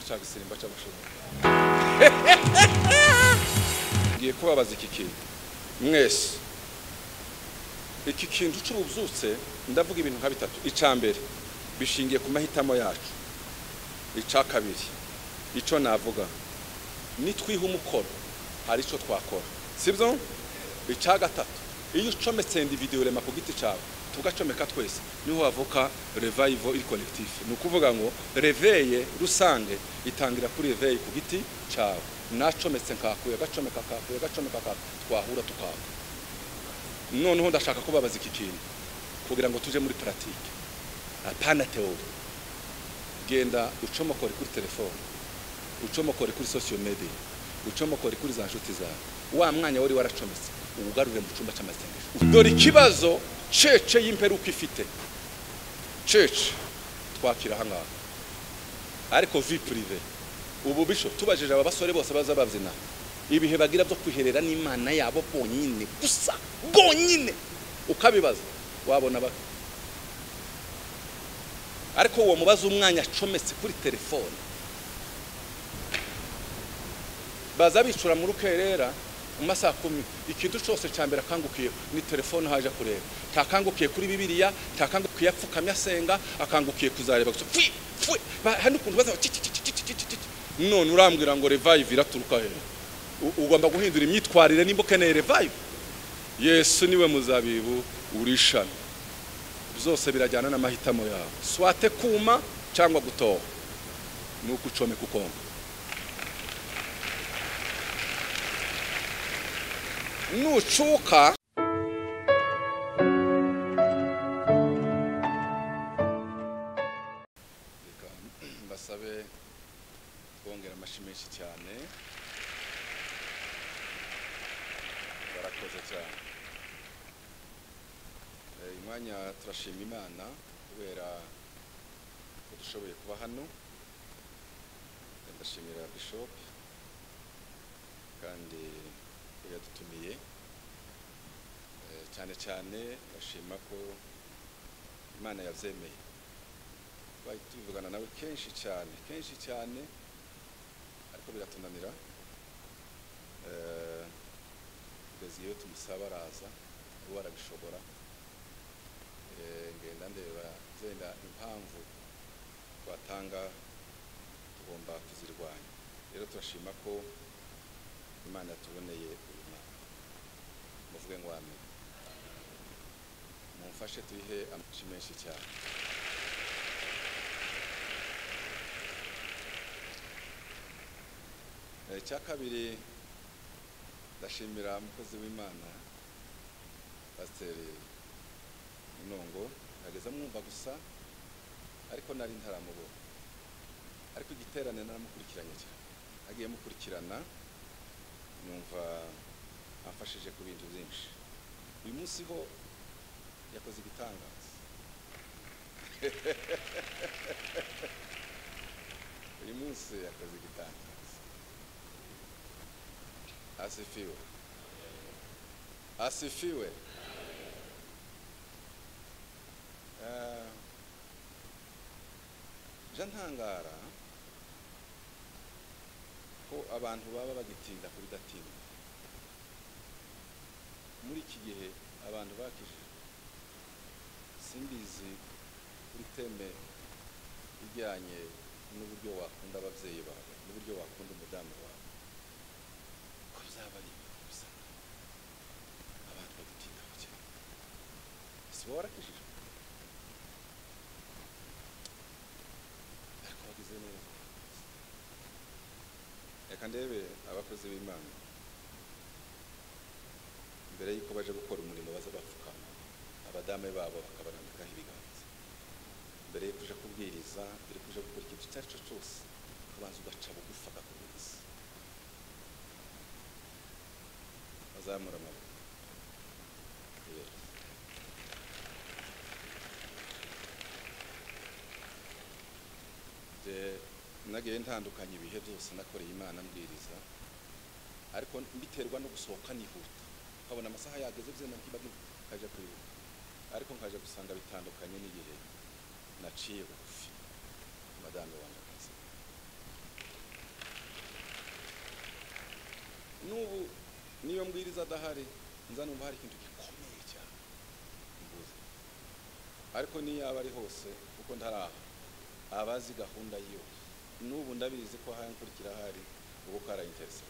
cyagisimba cy'abashumba ngiye kubabaza iki kintu mwese iki kintu cy'ububyutse ndavuga ibintu nka bitatu icya mbere bishingiye ku mahitamo yacu icya kabiri icyo navuga nitwiha umukoro hari icyo twakora sibyo icya gatatu iyo ucometse individuyo rema ku giti cyawe tugacomeka twese niho havuka revayivo iri konegitifu ni ukuvuga ngo reveye rusange itangira kuri reveye ku giti cyawe nacometse nkakuye agacomeka akakuye agacomeka akakuye twahura tukaka noneho ndashaka kubabaza iki kintu kugira ngo tujye muri paratike apana teori genda ucomokore kuri telefone ucomokore kuri sosiyo mediya ucomokore kuri za nshuti zawe wa mwanya wari waracometse uwugarure mu cyumba cy'amasengesho dore ikibazo cece y'imperuka ifite cece twakira ahangaha ariko vi purive ubu bisho tubajije aba basore bose baza babyina ibihe bagira byo kwiherera n'imana yabo bonyine gusa bonyine ukabibaza wabona ba ariko uwo mubaza umwanya acometse kuri telefone baza bicura mu rukerera mu masaha kumi ikintu cyose cya mbere akangukiye ni telefone haje kureba ntakangukiye kuri bibiliya ntakangukiye apfukamye asenga akangukiye kuzareba gusa fwi fwi Ba- hari n'ukuntu baza ci- ci- ci- ci- ci- ci- ci. none urambwira ngo revive iraturuka hejuru U- ugomba guhindura imyitwarire nimba ukeneye revive yesu niwe muzabibu urishami byose birajyana n'amahitamo yawe swate kuma cyangwa gutoha ni uko ucomeka ukonga nucuka reka mbasabe kongera amashyi menshi cyane barakoze cyane Eh, uyu mwanya turashima imana kubera ko dushoboye kuba hano Eh, ndashimira bishop kandi ko yadutumiye Eh, cyane cyane ndashima ko imana yabyemeye twari tubivugana nawe kenshi cyane kenshi cyane ariko biratunanira Eh, kugeza iyo tumusaba araza uwo arabishobora Eh, ngenda ndeba zenda impamvu twatanga tugomba kuzirwanya rero turashima ko imana yatuboneye uyu mwaka muvuge ngo amen mumfashe tuyihe amashi menshi cyane Eh, icya kabiri ndashimira umukozi w'imana pasiteri munongo nageze amwumva gusa ariko nari ntaramubona ariko igiterane naramukurikiranye cyane agiye mukurikirana numva amfashije ku bintu byinshi uyu munsi ho yakoze igitangaza uyu munsi yakoze igitangaza asifiwe asifiwe Eh, je ntangara ko abantu baba bagitinda kuri datinda muri iki gihe abantu bakijijwe simbizi kuri teme ijyanye n'uburyo wakunda ababyeyi bawe n'uburyo wakunda umudamu wawe ko byaba ari ibintu bisa abantu bagitinda cyane si wowe warakijijwe ariko wagize neza reka ndebe abakozi b'imana mbere y'uko baje gukora umurimo baza bapfukama abadame babo bakabarambikaho ibiganza mbere y'uko uje kubwiriza mbere y'uko uje gukora ikintu icyo ari cyo cyose ukabanza ugaca bugufi akakubwiza bazamura amaboko Yes. Je, nagiye ntandukanye ibihe byose nakoreye imana mbwiriza ariko mbiterwa no gusohoka nihuta ukabona amasaha yageze byenda nkiba nkajya kwihuta ariko nkaje gusanga bitandukanye n'igihe naciye bugufi madamu wanjye akazi n'ubu niyo mbwiriza adahari nza numva hari ikintu gikomeye cyane mbuze ariko niyo yaba ari hose kuko ntaraha abazi gahunda yo n'ubu ndabizi ko ahari nkurikira ahari ubu karayinteresa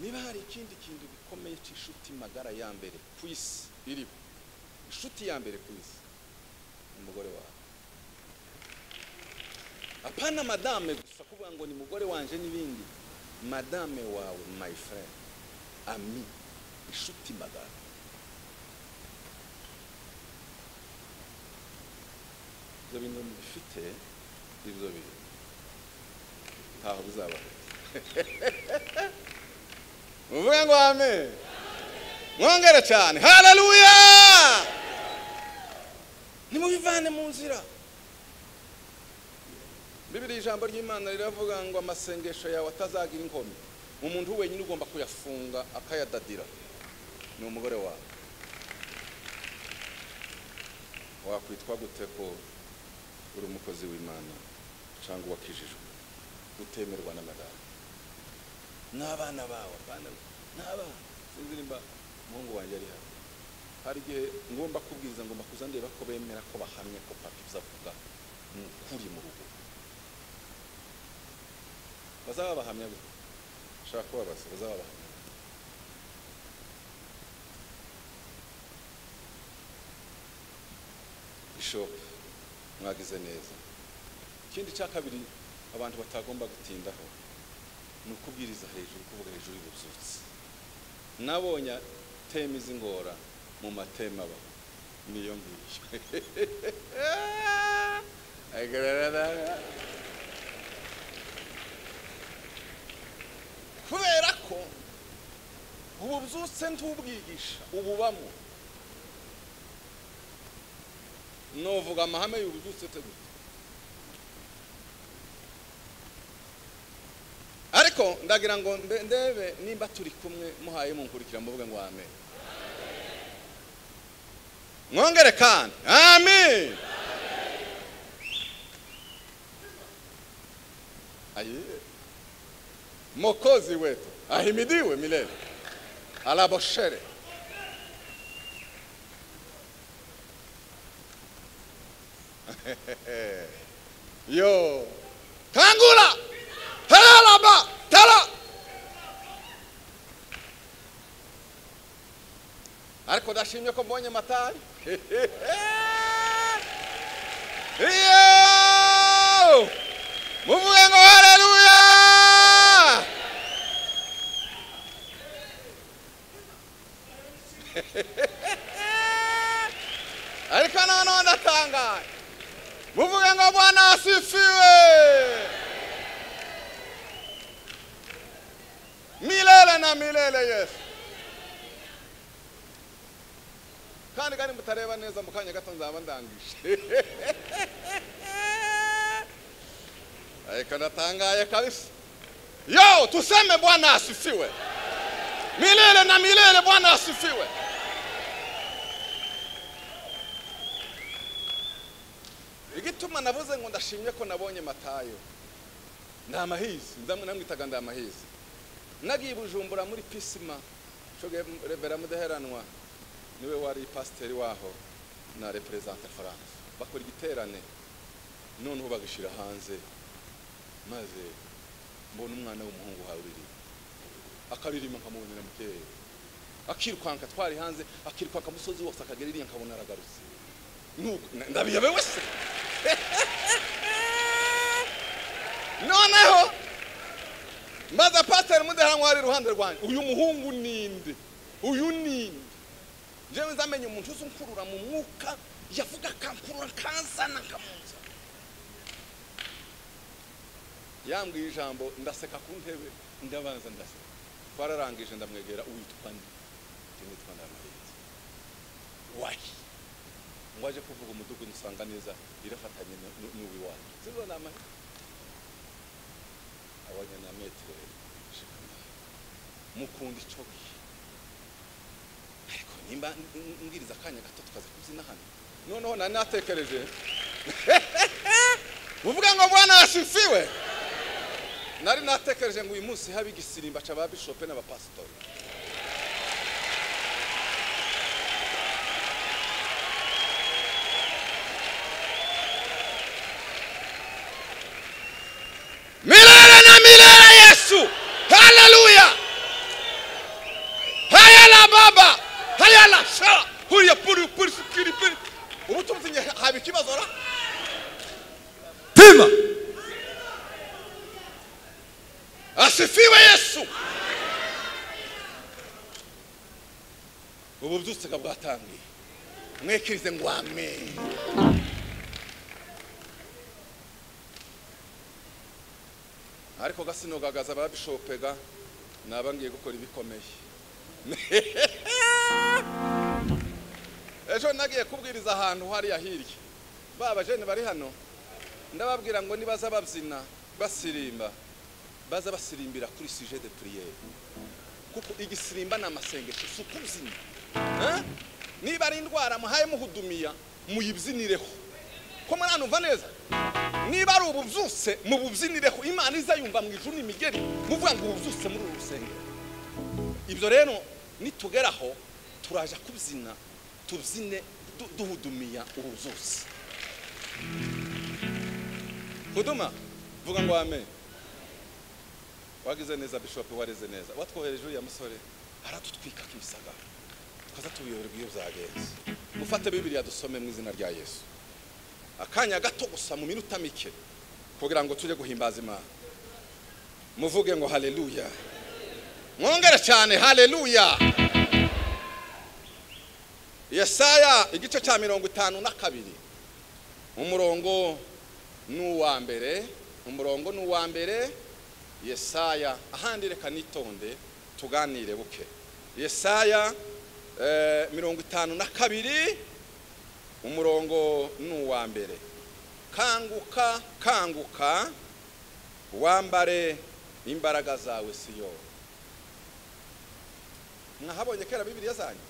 niba hari ikindi kintu gikomeye cy'inshuti magara ya mbere ku isi iriho inshuti ya mbere ku isi umugore wawe apana madame gusa kuvuga ngo ni mugore wanje n'ibindi madame wawe my friend ami inshuti magara ibyo bintu bifite ibyo bintu ntaho bizaba muvuge ngo ame mwongere cyane haleluya nimubivane mu nzira bibiri ijambo ry'imana riravuga ngo amasengesho yawe atazagira inkomyi umuntu wenyine ugomba kuyafunga akayadadira ni umugore wawe wakwitwa gute ko uri umukozi w'imana cyangwa uwakijijwe utemerwa n'amagare n'abana bawe abana bawe n'abana sinzi nimba umuhungu wanjye ari hano hari igihe ngomba kubwiriza ngomba kuza ndeba ko bemera ko bahamye ko papa ibyo avuga ni ukuri mu rugo bazaba bahamya gute nshaka kubabaza bazaba bahamya gute? bishop mwagize neza ikindi cya kabiri abantu batagomba gutindaho ni ukubwiriza hejuru kuvuga hejuru y'ububyutse nabonye teme z'ingora mu mateme aba niyo ngiyo Agararara. kubera ko ubu byutse ntubwigisha ububamo novuga amahame y'ububyutse tegura ariko ndagira ngo mbe- ndebe nimba turi kumwe muhaye munkurikira mvuga ngo amen mwongere kandi amen ayiye mokozi wetu ahimidiwe milele alaboshere yo kangula talalaba tala ariko ndashimye ko mbonye matari yo muvuge ngo haleluya ariko noneho ndatangaye muvuge ngo bwana asifiwe milele na milele yesu kandi kandi mutareba neza mu kanya gato nzaba ndangije ariko ndatangaye kabisa yo tuseme bwana asifiwe milele na milele bwana asifiwe igituma navuze ngo ndashimye ko nabonye matayo ni amahizi ndamwe namwitaga ndi amahizi nagiye i bujumbura muri pisima shoge revera mudaheranwa niwe wari pasiteri waho na reperezanta france bakora igiterane noneho bagishyira hanze maze mbona umwana w'umuhungu wawe uririmba akaririmba nkamubonera mukeye akirukanka twari hanze akirukanka umusozi wose akagera iriya nkabona aragarutse Nuko- na- ndabiyobewe se noneho maze pasiteri mudahanwa ari iruhande rwanjye uyu muhungu ninde uyu ninde njyewe nzamenye umuntu uzi unkurura mu mwuka yavuga akankurura akanzana akamuza yambwiye ijambo ndaseka ku ntebe ndabanza ndaseka twararangije ndamwegera uwitwa nde njye nitwa ndamarenze wayi ngo aje kuvuga umudugudu usanga neza irafatanye nu- nu- n'uwiwanyu zizo ni amahirwe abonye na metero mukunda ico gihe ariko nimba n- n- mbwiriza akanya gato tukaza kubyina hano noneho nari natekereje uvuga ngo bwana yasifiwe nari natekereje ngo uyu munsi habe igisirimba cy'aba bishope n'abapasitori milele na milele yesu haleluya hayala baba hayala shala huriya puri puri sikiri piri ubu tumuzinye haba ikibazo ra pima asifiwe yesu ubu byose nga bwatangiye mwekirize ngo amen ariko gasino gagaza ababishopega naba ngiye gukora ibikomeye ejo nagiye kubwiriza ahantu hariya hirya ba bajene bari hano ndababwira ngo nibaza babyina basirimba baza basirimbira kuri suje de priere kuko igisirimba ni amasengesho si ukubyina Eh? niba ari indwara muhaye muhudumiya muyibyinireho ko muri hano neza niba ari ububyutse mububyinireho imana izayumva mu ijuru n'imigeri muvuga ngo ububyutse muri uru rusengero ibyo rero nitugeraho turaja kubyina tubyine du- duhudumiya ububyutse huduma vuga ngo amen wagize neza bishop wareze neza watwohereje uriya musore aratutwika nk'ibisagara tukaza tubiyoberwa iyo byagenze mufate bibiriya dusome mu izina rya yesu akanya gato gusa mu minota mike kugira ngo tujye guhimbaza imana muvuge ngo haleluya mwongere cyane haleluya yesaya igice cya mirongo itanu na kabiri umurongo ni uwa mbere umurongo ni uwa mbere yesaya ahandi reka nitonde tuganire buke yesaya eh, mirongo itanu na kabiri umurongo ni uwa mbere kanguka kanguka wambare imbaraga zawe siyo mwahabonye kera bibiliya zanyu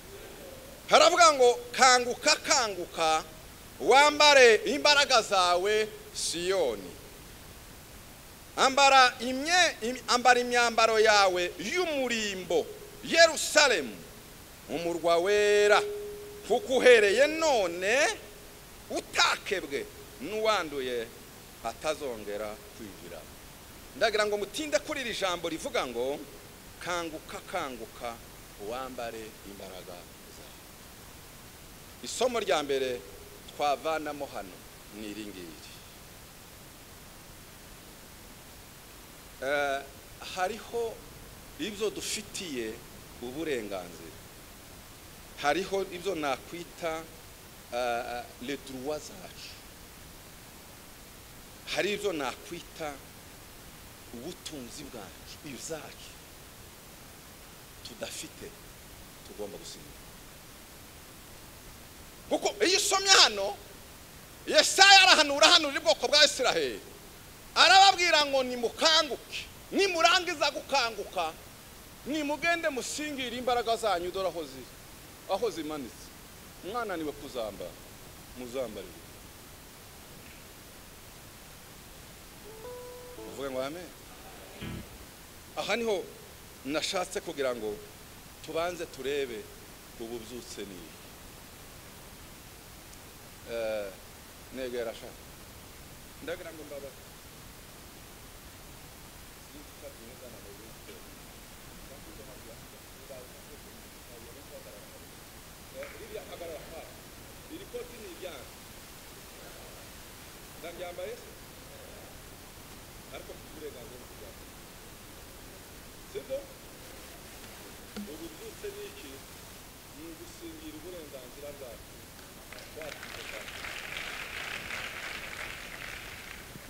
haravuga ngo kanguka kanguka wambare imbaraga zawe siyoni ambara imye im- ambara imyambaro yawe y'umurimbo yerusalemu umurwa wera kuko uhereye none utakebwe n'uwanduye atazongera kwinjira ndagira ngo mutinde kuri iri jambo rivuga ngo kanguka kanguka wambare imbaraga zawe isomo rya mbere twavanamo hano ni iri ngiri Eh, hariho ibyo dufitiye uburenganzira hariho ibyo nakwita eh, le droit zacu hari ibyo nakwita ubutunzi bwacu ibyacu tudafite tugomba gusinya kuko iyo usomye hano yesaya arahanura hano ubwoko bwa isiraheli arababwira ngo nimukanguke nimurangiza gukanguka nimugende musingire imbaraga zanyu dore aho ziri aho zimanitse mwananiwe kuzambara muzambarire uvuge ngo amen aha niho nashatse kugira ngo tubanze turebe ububyutse ni iki. Eh, negera sha ndagira ngo mbaba iri koti ni iryanjye ndaryambaye se ariko mfite uburenganzira bwo kuryambara sibyo ubu byose ni iki ni ugusingira uburenganzira bwacu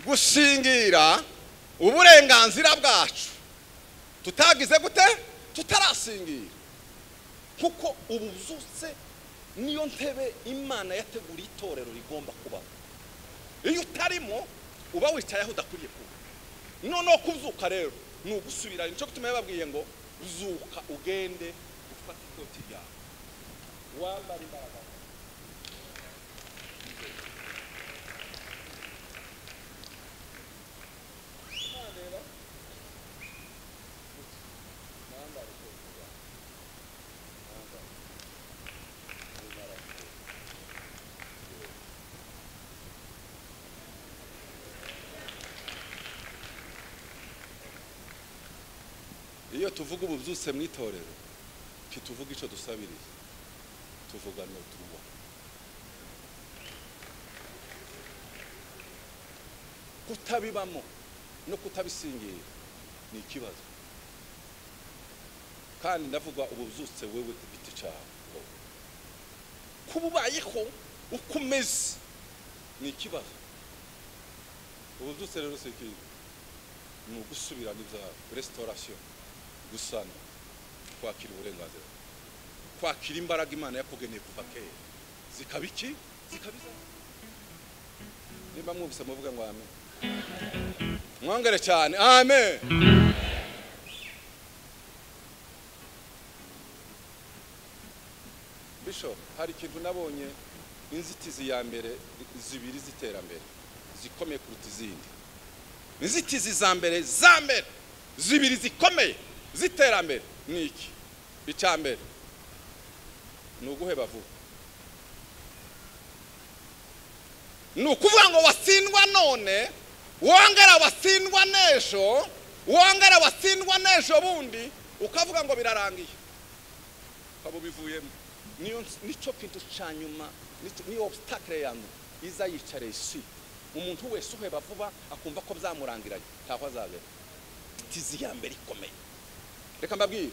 gusingira uburenganzira bwacu tutagize gute tutarasingira kuko ubu byose niyo ntebe imana yateguriye itorero rigomba kubaho iyo utarimo uba wicaye aho udakwiriye kuba noneho kubyuka rero ni ugusubira nicyo gituma yababwiye ngo zuka ugende ufate ikoti ryawe wambara imbaraga iyo tuvuga ubu byose mu itorero ntituvuga icyo dusabiriye tuvuga no tuba kutabibamo no kutabisingira ni ikibazo kandi ndavuga ubu byose wewe ku giti cyawe kuba ubayeho uko umeze ni ikibazo ubu byose rero si ikintu ni ugusubirana ibyawe resitorasiyo gusana kwakira uburenganzira kwakira imbaraga imana yakugeneye kuva kera zikaba iki zikabiza niba mwumvise muvuga ngo amen mwongere cyane amen bishop hari ikintu nabonye inzitizi ya mbere zibiri z'iterambere zikomeye kuruta izindi inzitizi za mbere za mbere zibiri zikomeye z'iterambere ni iki icya mbere ni uguheba vuba ni ukuvuga ngo wasindwa none wongera wasindwa n'ejo wongera wasindwa n'ejo bundi ukavuga ngo birarangiye ukaba ubivuyemo niyo nicyo kintu cya nyuma nicyo- niyo obstacle ya nyuma iza yicareye isi umuntu wese uheba vuba akumva ko byamurangiranye ntaho azagera tizi ya mbere ikomeye reka mbabwire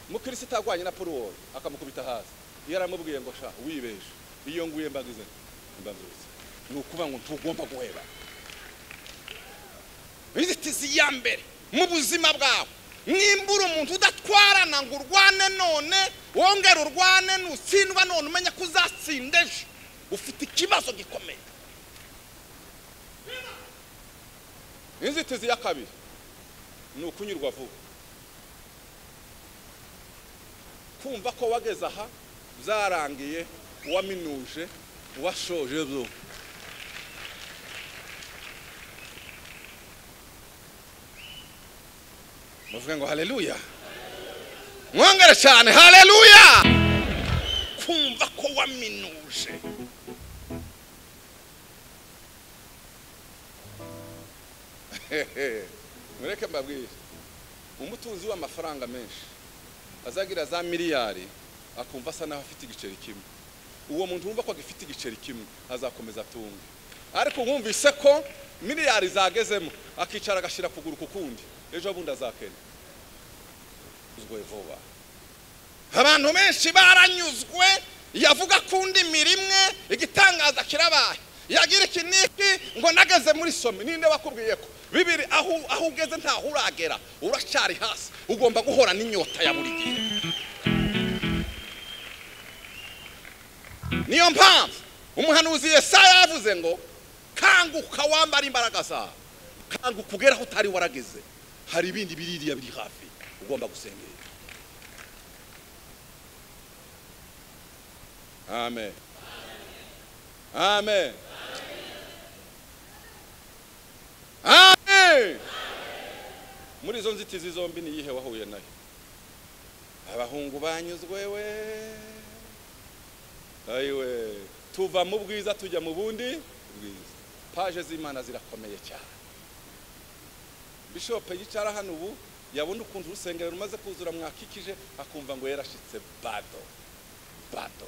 mukirisitu arwanye na poruworo akamukubita hasi iyo aramubwiye ngo sha wibeje iyo nguye mbagize mbabyutse ni ukuvuga ngo ntugomba guheba inzitizi ya mbere mu buzima bwawe nimbura umuntu udatwarana ngo urwane none wongere urwane nutsindwa none umenya ko uzatsinda ejo ufite ikibazo gikomeye inzitizi ya kabiri ni ukunyurwa vuba kumva ko wageze aha byarangiye uwaminuje uwashoje byo muvuge ngo haleluya mwongere cyane haleluya kumva ko waminuje mureke mbabwire umutunzi w'amafaranga menshi azagira za miliyari akumva asa naho afite igiceri kimwe uwo muntu wumva ko agifite igiceri kimwe azakomeza atunge ariko wumvise ko miliyari zagezemo akicara agashyira kuguru ku kundi ejo bundi azakena uzwe vuba abantu benshi baranyuzwe yavuga ku ndimi rimwe igitangaza kirabaye yagira iki n'iki ngo nageze muri some ninde wakubwiye ko bibiri aho aho ugeze ntaho uragera uracyari hasi ugomba guhora n'inyota ya buri gihe niyo mpamvu umuhanuzi yesaya yavuze ngo kanguka wambara imbaraga zawe kanguka ugere aho utari warageze hari ibindi biririya biri hafi ugomba gusengera amen amen amen muri izo nzitizi zombi ni iyihe wahuye nayo abahungu banyuzwe we ayiwe tuva mu bwiza tujya mu bundi bwiza paje z'imana zirakomeye cyane bishopu yicara hano ubu yabona ukuntu urusengero rumaze kuzura mwakikije akumva ngo yarashyitse bado bado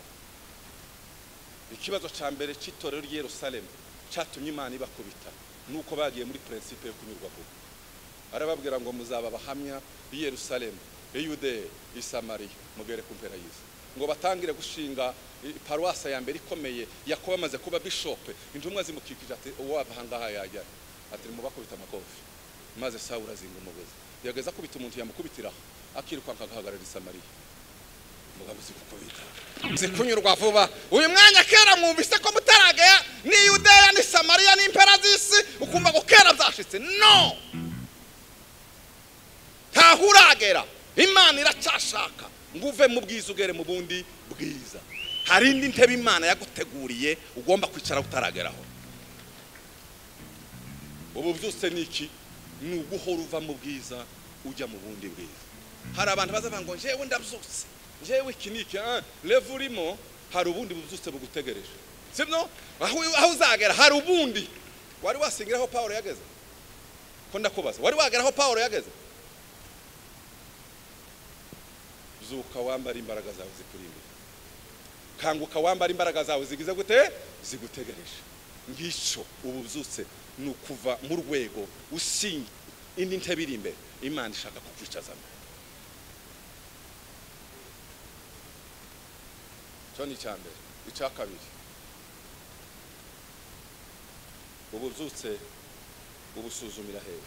ikibazo cya mbere cy'itorero ry'i Yerusalemu cyatumye imana ibakubita nuko bagiye muri prinsipe yo kunyurwa vuba arababwira ngo muzaba abahamya b'i Yerusalemu i yudeya i samariya mugere ku mpera y'isi ngo batangire gushinga i- paruwasi ya mbere ikomeye yakoba amaze kuba bishope intumwa zimukikije ati uwo wava ahangaha yajya ati mubakubita amakofi maze sawura azinga umugozi yageze akubita umuntu yamukubitiraho akirukanka agahagarara i samariya mugabo uzi gukubita uzi kunyurwa vuba uyu mwanya kera mwumvise ko mutaragera ni yudeya ni samariya ni impera z'isi ukumva ngo kera byashitse no ntaho uragera imana iracyashaka ngo uve mu bwiza ugere mu bundi bwiza hari indi ntebe imana yaguteguriye ugomba kwicara utarageraho ubu byose ni iki ni uguhora uva mu bwiza ujya mu bundi bwiza hari abantu bazavuga ngo njyewe ndabyutse njyewe iki ni iki ah, reva urimo hari ubundi bubyutse bugutegereje sibyo aho aho uzagera hari ubundi wari wasingiraho pawulo yageze ko ndakubaza wari wagera aho pawulo yageze zuka wambara imbaraga zawe zikuri imbere kanguka wambara imbaraga zawe zigize gute zigutegereje ngicyo ubu byutse ni ukuva mu rwego usinye indi ntebe iri imbere imana ishaka kukwicazamo cyo ni icya mbere icya kabiri ubu byutse ubusuzumira hehe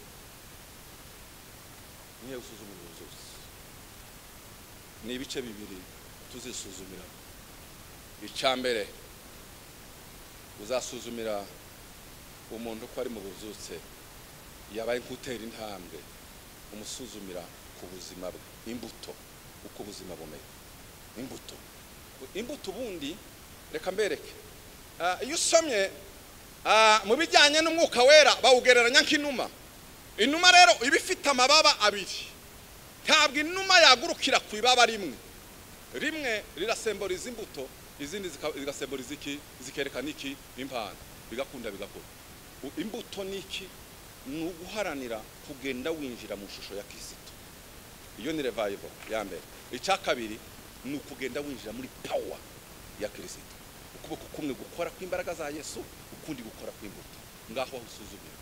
niyo usuzumira ubu byutse ni ibice bibiri tuzisuzumiramo icya mbere uzasuzumira umuntu ko ari mu buzutse yabaye nk'utera intambwe umusuzumira ku buzima bwe imbuto uko ubuzima bumeze imbuto imbuto ubundi reka mbereke Ah, iyo usomye ah, mu bijyanye n'umwuka wera bawugereranya nk'inuma inuma rero iba ifite amababa abiri ntabwo inuma yagurukira ku ibaba rimwe rimwe rirasemboriza imbuto izindi zika- zigasemboriza iki zikerekana iki impano bigakunda bigakura U- imbuto ni iki ni uguharanira kugenda winjira mu shusho ya kirisito iyo ni revival ya mbere icya kabiri ni ukugenda winjira muri power ya kirisito ukuboko kumwe gukora kw'imbaraga za yesu ukundi gukora kw'imbuto ngaho aho usuzumira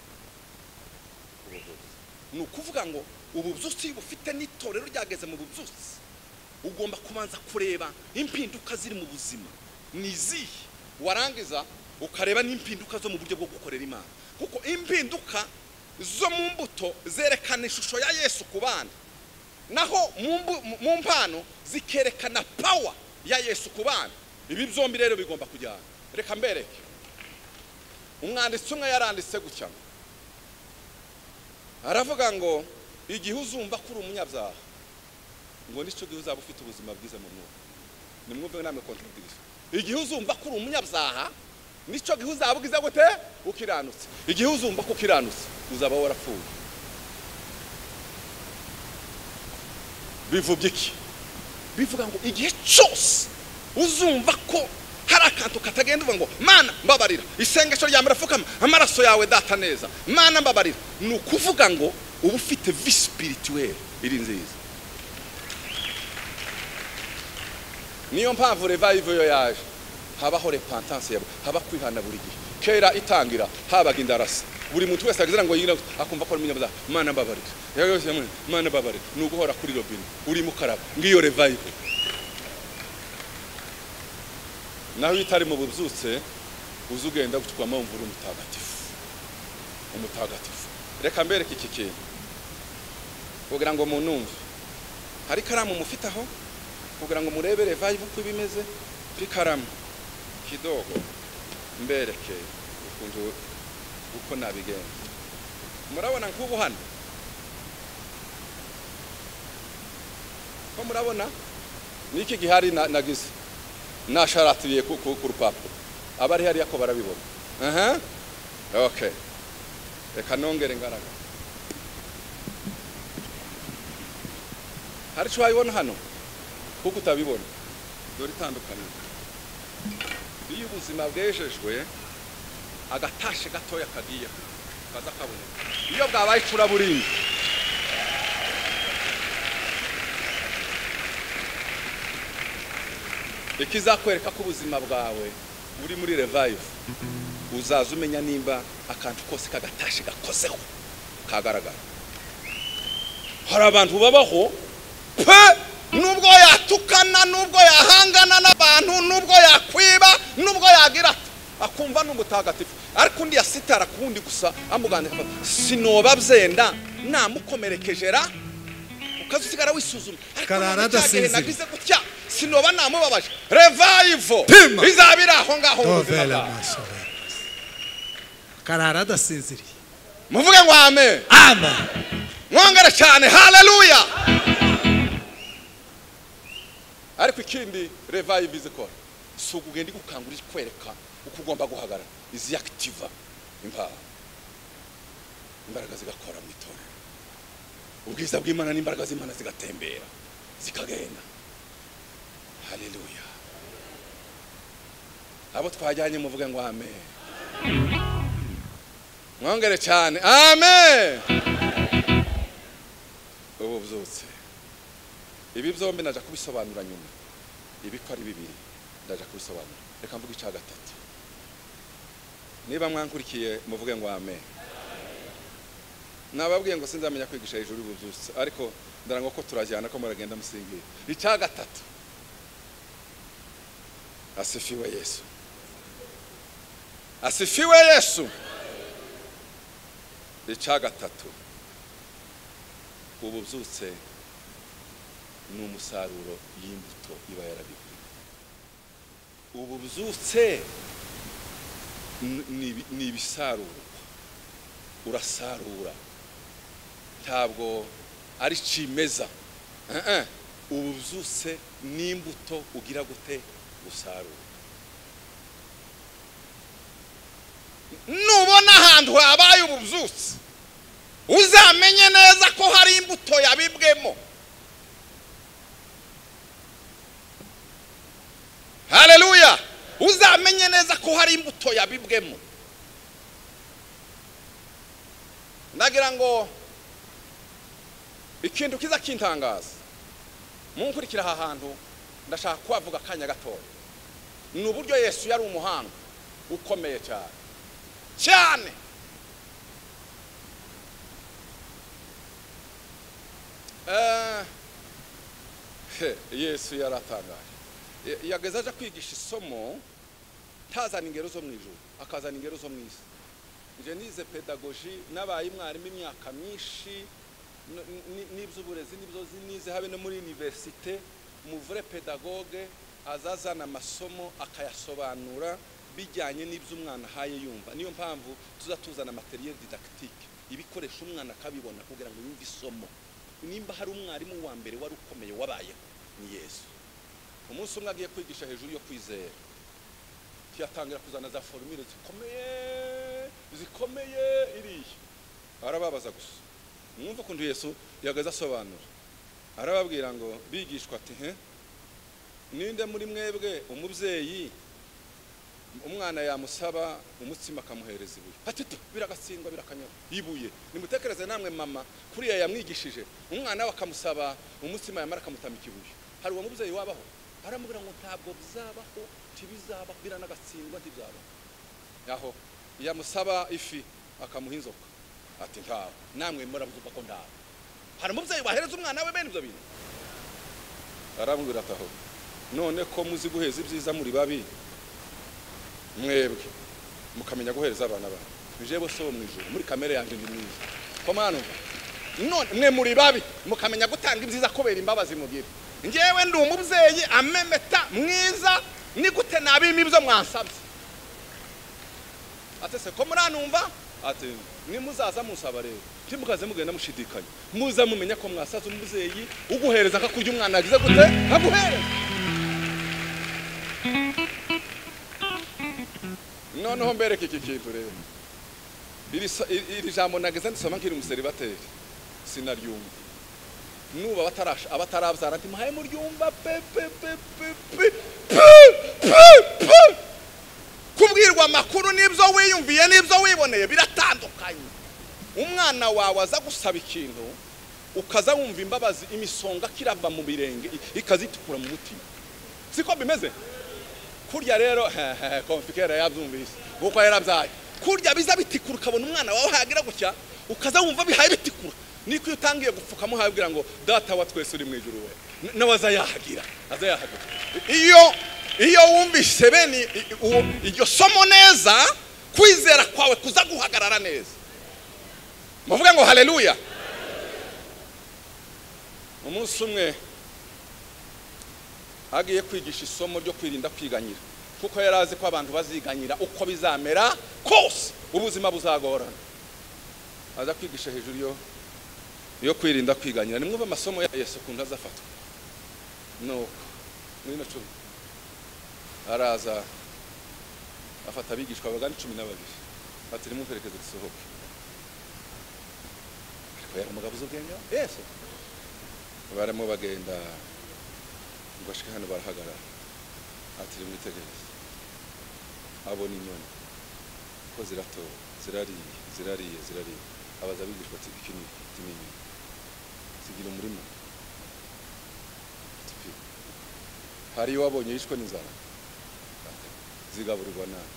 ubuvuzi ni ukuvuga ngo ububyutsi bufite n'itorero ryageze mu bubyutsi ugomba kubanza kureba impinduka ziri mu buzima ni izihe warangiza ukareba n'impinduka zo mu buryo bwo gukorera imana kuko impinduka zo mu mbuto zerekana ishusho ya yesu ku bana naho mu mbu- mu- mu mpano zikerekana pawa ya yesu ku bana ibi byombi rero bigomba kujyana reka mbereke umwanditsi umwe yaranditse gutya ngo aravuga ngo igihe uzumva ko uri umunyabyaha ngo nicyo gihe uzaba ufite ubuzima bwiza mu mwuka nimwumve namwe kontradiction igihe uzumva ko uri umunyabyaha nicyo gihe uzaba ugize gute ukiranutse igihe uzumva ko ukiranutse uzaba warapfuye bivubye iki bivuga ngo igihe cyose uzumva ko hari akantu katagenda uvuga ngo mana mbabarira isengesho rya murafukama amaraso yawe data neza mana mbabarira ni ukuvuga ngo uba ufite visibilituweli iri nziza niyo mpamvu revive yo yaje habaho repentance yawe haba kwihana buri gihe kera itangira habaga indarasi buri muntu wese agira ngo yigire akumva ko ari umunyabyaha mana mbabarira Yewe yose yamwe, mana mbabarira ni uguhora kuri robine urimo ukaraba ngiyo revive naho iyo utari mu bubyutse uza ugenda gutwamo wumva uri umutagatifu umutagatifu reka mbereke iki kintu kugira ngo munumve hari ikaramu mufite aho kugira ngo murebe revive uko iba imeze pikaramu kidogo mbereke ukuntu uko nabigenza murabona nk'ubu hano ko murabona ni iki gihari na- nagize nasharatiriye ku ku- ku rupapuro abari hariya ko barabibona aha okay reka nongere imbaraga hari icyo wayibona hano kuko utabibona dore itandukaniro iyo ubuzima bwejejwe agatashe gatoya kagiye kaza kaboneka iyo bwabaye icuraburindi ikizakwereka ko ubuzima bwawe buri muri revive uzaza umenya nimba akantu kose kagatashe gakozeho kagaragara hari abantu babaho pe nubwo yatukana nubwo yahangana n'abantu nubwo yakwiba nubwo yagira ati akumva ni umutagatifu ariko undi yasitara ku wundi gusa amugandika sinoba byenda namukomerekeje ra ukazusigara wisuzuma ariko Karara none cya gihe adasinzira. nagize gutya sinoba namubabaje revival Tima. izaba iri aho ngaho mu buzima tovera bwawe amaso yawe. karara adasinziriye muvuge ngo amen ama mwongere cyane haleluya ariko ikindi revive izikora si ukugenda igukangura ikwereka uko ugomba guhagarara izi akitiva imbaraga imbaraga zigakora mu itorero ubwiza bw'imana n'imbaraga z'imana zigatembera zikagenda haleluya abo twajyanye muvuge ngo amen mwongere cyane amen ubu byutse ibi byombi najya kubisobanura nyuma ibi ko ari bibiri ndajya kubisobanura reka mvuge icya gatatu niba mwankurikiye muvuge ngo ame nababwiye ngo sinzamenya kwigisha hejuru y'ububyutse ariko ndarangwa ko turajyana ko muragenda musingira icya gatatu asifiwe yesu asifiwe yesu icya gatatu ububyutse ni umusaruro y'imbuto iba yarabikuye ubu byutse n- ni ibi- ni ibisarurwa urasarura ntabwo ari kimeza Eh, eh. ubu byutse n'imbuto ugira gute gusarura nubona ahantu habaye ububyutse uzamenye neza ko hari imbuto yabibwemo haleluya uzamenye neza ko hari imbuto yabibwemo ndagira ngo ikintu kiza kintangaza munkurikira aha hantu ndashaka kuhavuga akanya gatoya ni uburyo yesu yari umuhanga ukomeye cyane cyane Eh, he, yesu yaratangaje Ya- yageze aje kwigisha isomo ntazana ingero zo mu ijuru akazana ingero zo mu isi nje nize pedagoji nabaye mwarimu imyaka myinshi n- n- n'iby'uburezi n'ibyo nize habe no muri univerisite umuvure pedagoge azazana amasomo akayasobanura bijyanye n'ibyo umwana ahaye yumva niyo mpamvu tuza tuzana materiel didactique ibikoresho umwana akabibona kugira ngo yumve isomo nimba hari umwarimu wa mbere wari ukomeye wabayeho ni yesu umunsi umwe agiye kwigisha hejuru yo kwizera tiyatangira kuzana za forumire zikomeye zikomeye iriya arababaza gusa mwumva ukuntu yesu yagaze asobanura arababwira ngo bigishwa ati he ninde muri mwebwe umubyeyi umwana yamusaba umutsima akamuhereza ibuye ati tu biragatsindwa birakanyura ibuye nimutekereze namwe mama kuriya yamwigishije umwana we akamusaba umutsima yamara akamutamika ibuye hari uwo mubyeyi wabaho aramubwira ngo ntabwo bizabaho ntibizabaho biranagatsindwa ntibizabaho aho yamusaba ifi akamuha inzoka ati ntawe namwe murabyumva ko ntawe hari umubyeyi wahereza umwana we bene ibyo bintu aramubwira ati aho none ko muzi guheza ibyiza muri babi mwebwe mukamenya guhereza abana banyu njyewe si wo mu ijoro muri kamere yanjye ndi mwiza komano none mwe muri babi mukamenya gutanga ibyiza kubera imbabazi mugira njyewe ndi umubyeyi amemeta mwiza ni gute nabima ibyo mwansabye ati se ko muranumva ati nimuzaza musaba rero ntimukaze mugenda mushidikanya muza mumenya ko mwasaze umubyeyi uguhereza akakurya umwana yagize gute aguhereza noneho mbereke iki kintu rero iri so- iri- iri jambo nageze ndisoma nkiri umuseribateri sinaryumva nuba abatarasha abatarabyara ati muhaye muryumva pe pe pe pe pe pe pe pe kubwirwa amakuru n'ibyo wiyumviye n'ibyo wiboneye biratandukanye umwana wawe aza gusaba ikintu ukaza wumva imbabazi imisonga kirava mu birenge i- ikazitukura mu mutima siko bimeze kurya rero konfikera yabyumvise kuko yarabyaye kurya biza bitikura ukabona umwana wawe hagira gutya ukaza wumva bihaye bitikura niko iyo utangiye gupfukamo habwira ngo data wa twese uri mu ijuru we N- nawe aza yahagira aza yahagira iyo iyo wumvise bene i- i- uwo- iryo somo neza kwizera kwawe kuza guhagarara neza muvuge ngo haleluya umunsi umwe agiye kwigisha isomo ryo kwirinda kwiganyira kuko yari azi ko abantu baziganyira uko bizamera kose ubuzima buzagorana aza kwigisha hejuru yo yo kwirinda kwiganyira nimwumve amasomo ya yesu ukuntu aza afatwa nuko muri no cumi araza afata abigishwa bagana cumi na babiri ati nimumperekeze dusohoke ariko yari umugabo uzi ubwenge yesu barimo bagenda ngo ashike hano barahagarara ati mwitegereze abona inyoni ko ziratora zirariye zirariye zirariye abaza abigishwa ati iki ni iki Ati, "Ni inyoni zigira umurima hari iyo wabonye yishwe n'inzara zigaburirwa nabi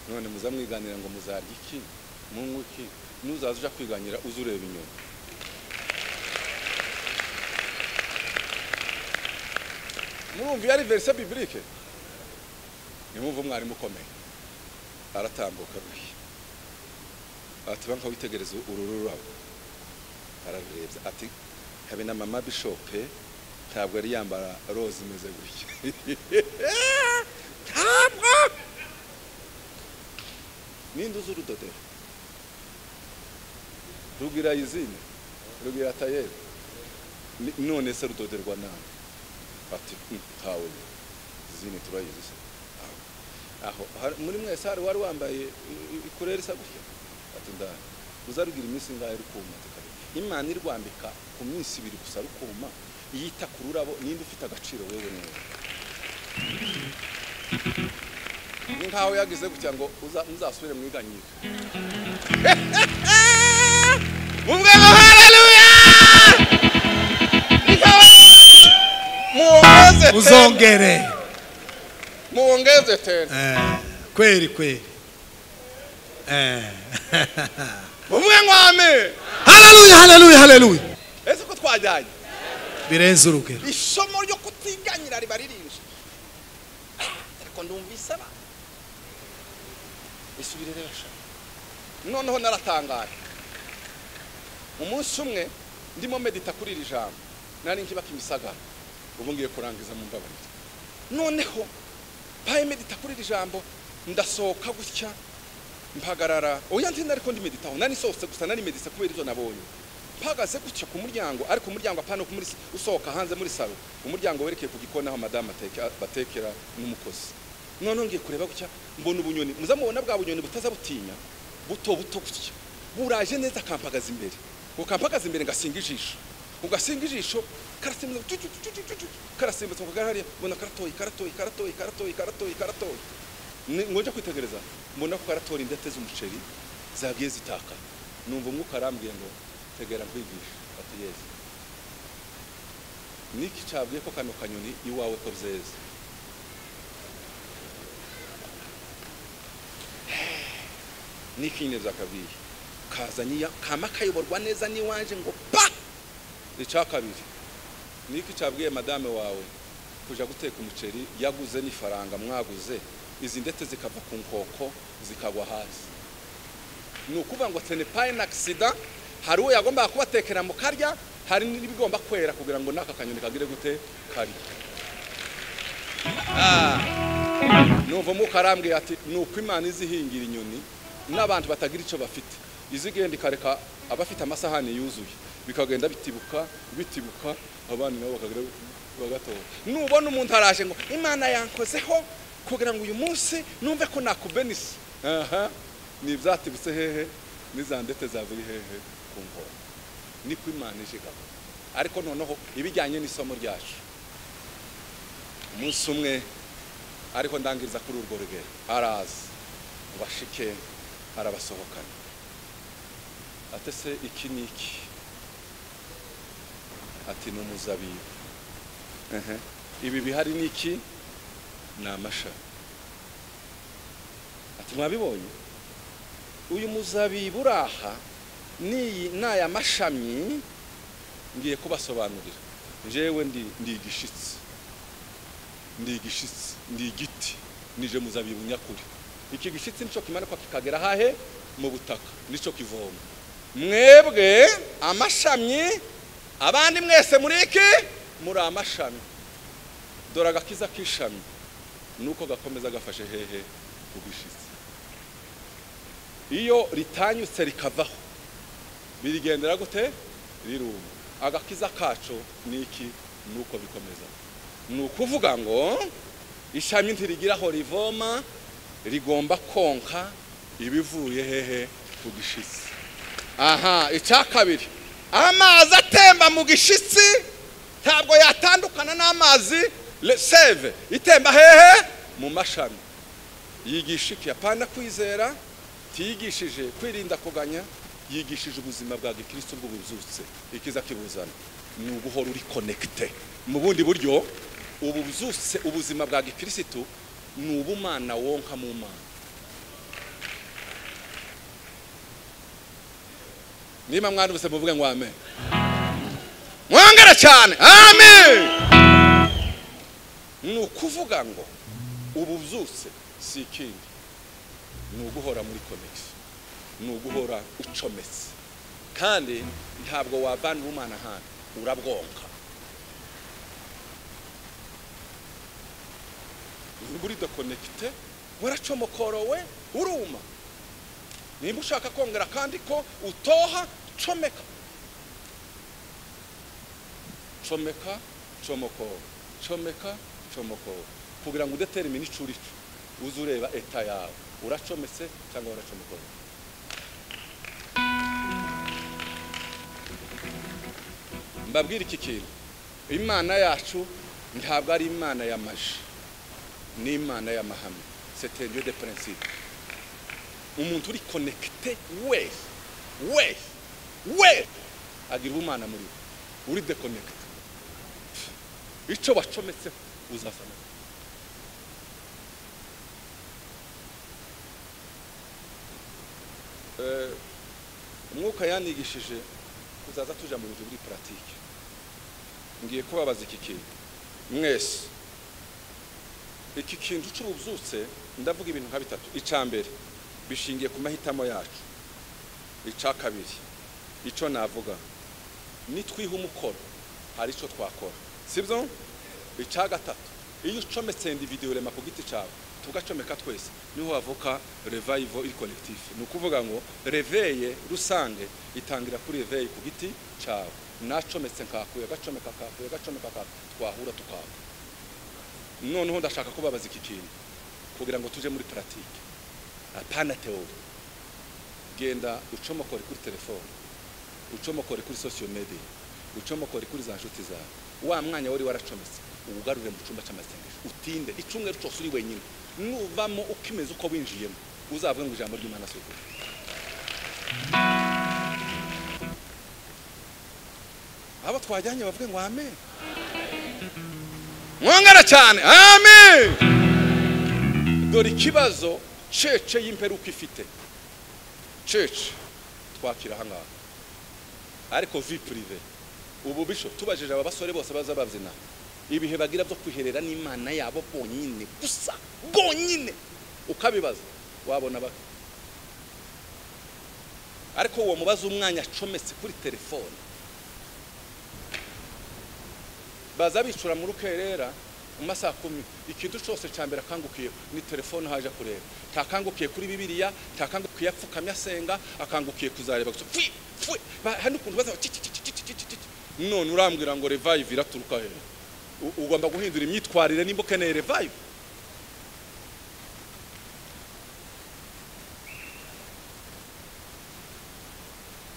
none muza mwiganira ngo muzarya iki munywe iki nuzaza uja kwiganira uze ureba inyuma murumva iyo ari verise bibilike nimwumva umwarimu ukomeye aratambuka ruhi atuba nka witegereza uru rurabo ararurebye ati habe na mama bishope ntabwo yari yambara roze imeze gutya ntabwo ninde uzi urudodero rugira izine rugira tayeri Ni- none se rudoderwa nawe ati "Mm, ntawe izine turayizi se Ntawe." aho hari- muri mwese hari wari wambaye i- i- ikureri isa gutya ati ndani uzarugira iminsi ingahe rukuma Ati, "Kabiri." imana irwambika ku minsi ibiri gusa rukuma yita ku rurabo ninde ufite agaciro wewe neza ni nkaho yagize gutya ngo uza- muzasubire mwiganyike mubwe ngo haleluya nikawe muwongeze tena uzongere muwongeze tena Eh, kweli kweli Eh. mubwe ngo amen haleluya haleluya haleluya ese ko twajyanye birenze urugero isomo ryo kutiganyira riba ririnze ariko ndumvise aba isubire rero sha noneho naratangaye umunsi umwe ndimo medita kuri iri jambo nari nkibaka imisagara ubu ngiye kurangiza mu mbabarira noneho paye medita kuri iri jambo ndasohoka gutya mpagarara oya nti nariko ndimeditaho nani sohotse gusa nari meditse kubera ivyo nabonye mpagaze gutya ku muryango ariko umuryango apana ku muri usohoka hanze muri salo umuryango werekeye ku gikoni aho madamu ateke- batekera n'umukozi noneho ngiye kureba gutya mbona ubunyoni muza mubona bwa bunyoni butaza butinya buto buto gutya buraje neza akampagaza imbere ukampagaza imbere ngasinga ijisho ugasinga ijisho karasimbutsa tu- tu- tu- tu- tu- tu- karasimbutsa ngo karahariya mbona karatoye karatoye karatoye karatoye karatoye karatoye Ni- ngo nje kwitegereza mbona ko karatora indete z'umuceri zagiye zitaka numva umwuka arambwiye ngo tegera nkwigisha ati yesi niki cabwiye ko kano kanyoni iwawe ko byeze niki nyine byakabwiye kazanye iya- kama kayoborwa neza n'iwanje ngo pa ica kabiri niki cabwiye madame wawe kuja guteka umuceri yaguze n'ifaranga mwaguze izi ndetse zikava ku nkoko zikagwa hasi ni ukuvuga ngo tenepaye na agisida hari uwo yagombaga kubatekera mu karya hari n'ibigomba kwera kugira ngo n'aka kanyoni kagire gute kari numva umwuka arambwiye ati ni uko imana izihingira inyoni n'abantu batagira icyo bafite izigenda ikareka abafite amasahani yuzuye bikagenda bitibuka bitibuka abana nabo bakagira bagatoha nubona umuntu araje ngo imana yankozeho kugira ngo uyu munsi numve ko nakubenisi aha ni ibyatibutse hehe n'iza ndetse zavuye hehe ku nkoko niko imana ije gahunda ariko noneho ibijyanye n'isomo ryacu umunsi umwe ariko ndangiriza kuri urwo rugero araza ngo bashike arabasohokana ate se iki ni iki ati ni umuzabibu Ehe. ibi bihari ni iki ni amashami ati mwabibonye uyu muzabibu uraha n'iyi n'aya mashami ngiye kubasobanurira njyewe ndi ndi igishitsi ndi igishitsi ndi igiti nije muzabibu nyakuri iki gishitsi nico kimanikwa kikagera hahe mu butaka nico kivoma mwebwe amashami abandi mwese muri iki muri amashami dore agakiza k'ishami nuko gakomeza gafashe hehe ku gishitsi iyo ritanyutse rikavaho birigendera gute riruma agakiza kacu ni iki ni uko bikomeza ni ukuvuga ngo ishami ntirigira aho rivoma rigomba konka ibivuye hehe ku gishitsi aha icya kabiri amazi atemba mu gishitsi ntabwo yatandukana n'amazi le- seve itemba hehe mu mashami yigishike apana kwizera tiyigishije kwirinda kuganya yigishije ubuzima bwa gikristo bw'ubuzutse ikiza kibuzana ni uguhora uri konekite mu bundi buryo ubu buzuse ubuzima bwa gikirisitu ni ubumana wonka mu mana niba mwarumvise muvuge ngo amen mwangara cyane amen ni ukuvuga ngo ubu byose si ikindi ni uguhora muri konegisi ni uguhora ucometse kandi ntabwo wavana ubumana ahantu urabwonka niba uri dokonekite waracomokorowe uruma nimba ushaka kongera kandi ko utoha comeka comeka comokoro comeka comokoro kugira ngo udetermine ico urico uze ureba eta yawe uracometse cyangwa uracomokoro mbabwira iki kintu imana yacu ntabwo ari imana y'amaji ni imana y'amahame c'est un dieu de principe umuntu uri konekite wese wese wese agira ubumana muri we uri dekonekite icyo wacometseho uzafana Eh, umwuka yanigishije kuzaza tuja mu bintu biri paratike ngiye kubabaza iki kintu mwese iki kintu cy'ububyutse ndavuga ibintu nka bitatu icya mbere bishingiye ku mahitamo yacu icya kabiri icyo navuga nitwiha umukoro hari icyo twakora sibyo icya gatatu iyo ucometse individuyo rema ku giti cyawe tugacomeka twese niho havuka revayivo iri konegitifu ni ukuvuga ngo reveye rusange itangira kuri reveye ku giti cyawe nacometse nkakuye agacomeka akakuye agacomeka akakuye twahura tukaka noneho ndashaka kubabaza iki kintu kugira ngo tujye muri paratike apana teori genda ucomokore kuri telefone ucomokore kuri sosiyo mediya ucomokore kuri za nshuti zawe wa mwanya wari waracometse uwugarure mu cyumba cy'amasengesho utinde icyumweru cyose uri wenyine nuvamo ukimeze uko winjiyemo uzavuge ngo ijambo ry'imana si ukuri abo twajyanye bavuge ngo amen mwangana cyane amen dore ikibazo cece y'imperuka ifite cece twakira ahangaha ariko vi purive ubu bisho tubajije aba basore bose baza babyina ibihe bagira byo kwiherera n'imana yabo bonyine gusa bonyine ukabibaza wabona ba ariko uwo mubaza umwanya acometse kuri telefone baza bicura mu rukerera mu masaha kumi ikintu cyose cya mbere akangukiye ni telefone haje kureba ntakangukiye kuri bibiliya ntakangukiye apfukamye asenga akangukiye kuzareba gusa fwi fwi Ba- hari n'ukuntu baza ci- ci- ci- ci- ci- ci- ci- ci. none urambwira ngo revive iraturuka hejuru U- ugomba guhindura imyitwarire nimba ukeneye revive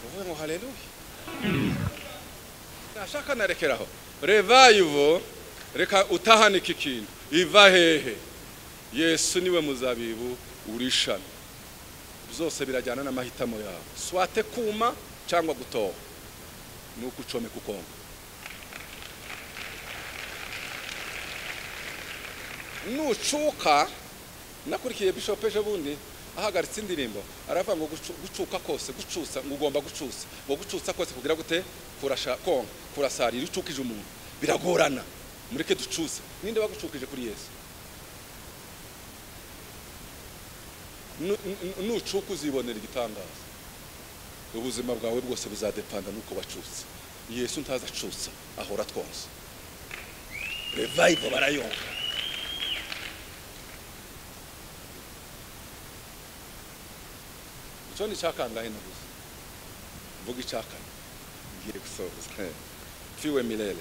uvuge ngo haleluya nashaka narekeraho revive reka utahane iki kintu iva hehe yesu niwe muzabibu urishami byose birajyana n'amahitamo yawe swate kuma cyangwa gutoha ni uko ucomeka ukonka nucuka nakurikiye bishop ejo bundi ahagaritse indirimbo aravuga ngo gucu- gucuka kose gucusa ngo ugomba gucusa ngo gucusa kose kugira gute kurasha konka kurasarira iyo ucukije umuntu biragorana mureke ducuse ninde wagucukije kuri yesu Nu- nu- nucuka uzibonera igitangaza ubuzima bwawe bwose buzadepanda n'uko wacutse yesu ntaza acutsa ahora twonsa revive barayonka icyo ni icyakangahe nabuze mvuga icyakane ngiye gusoza fiwe milele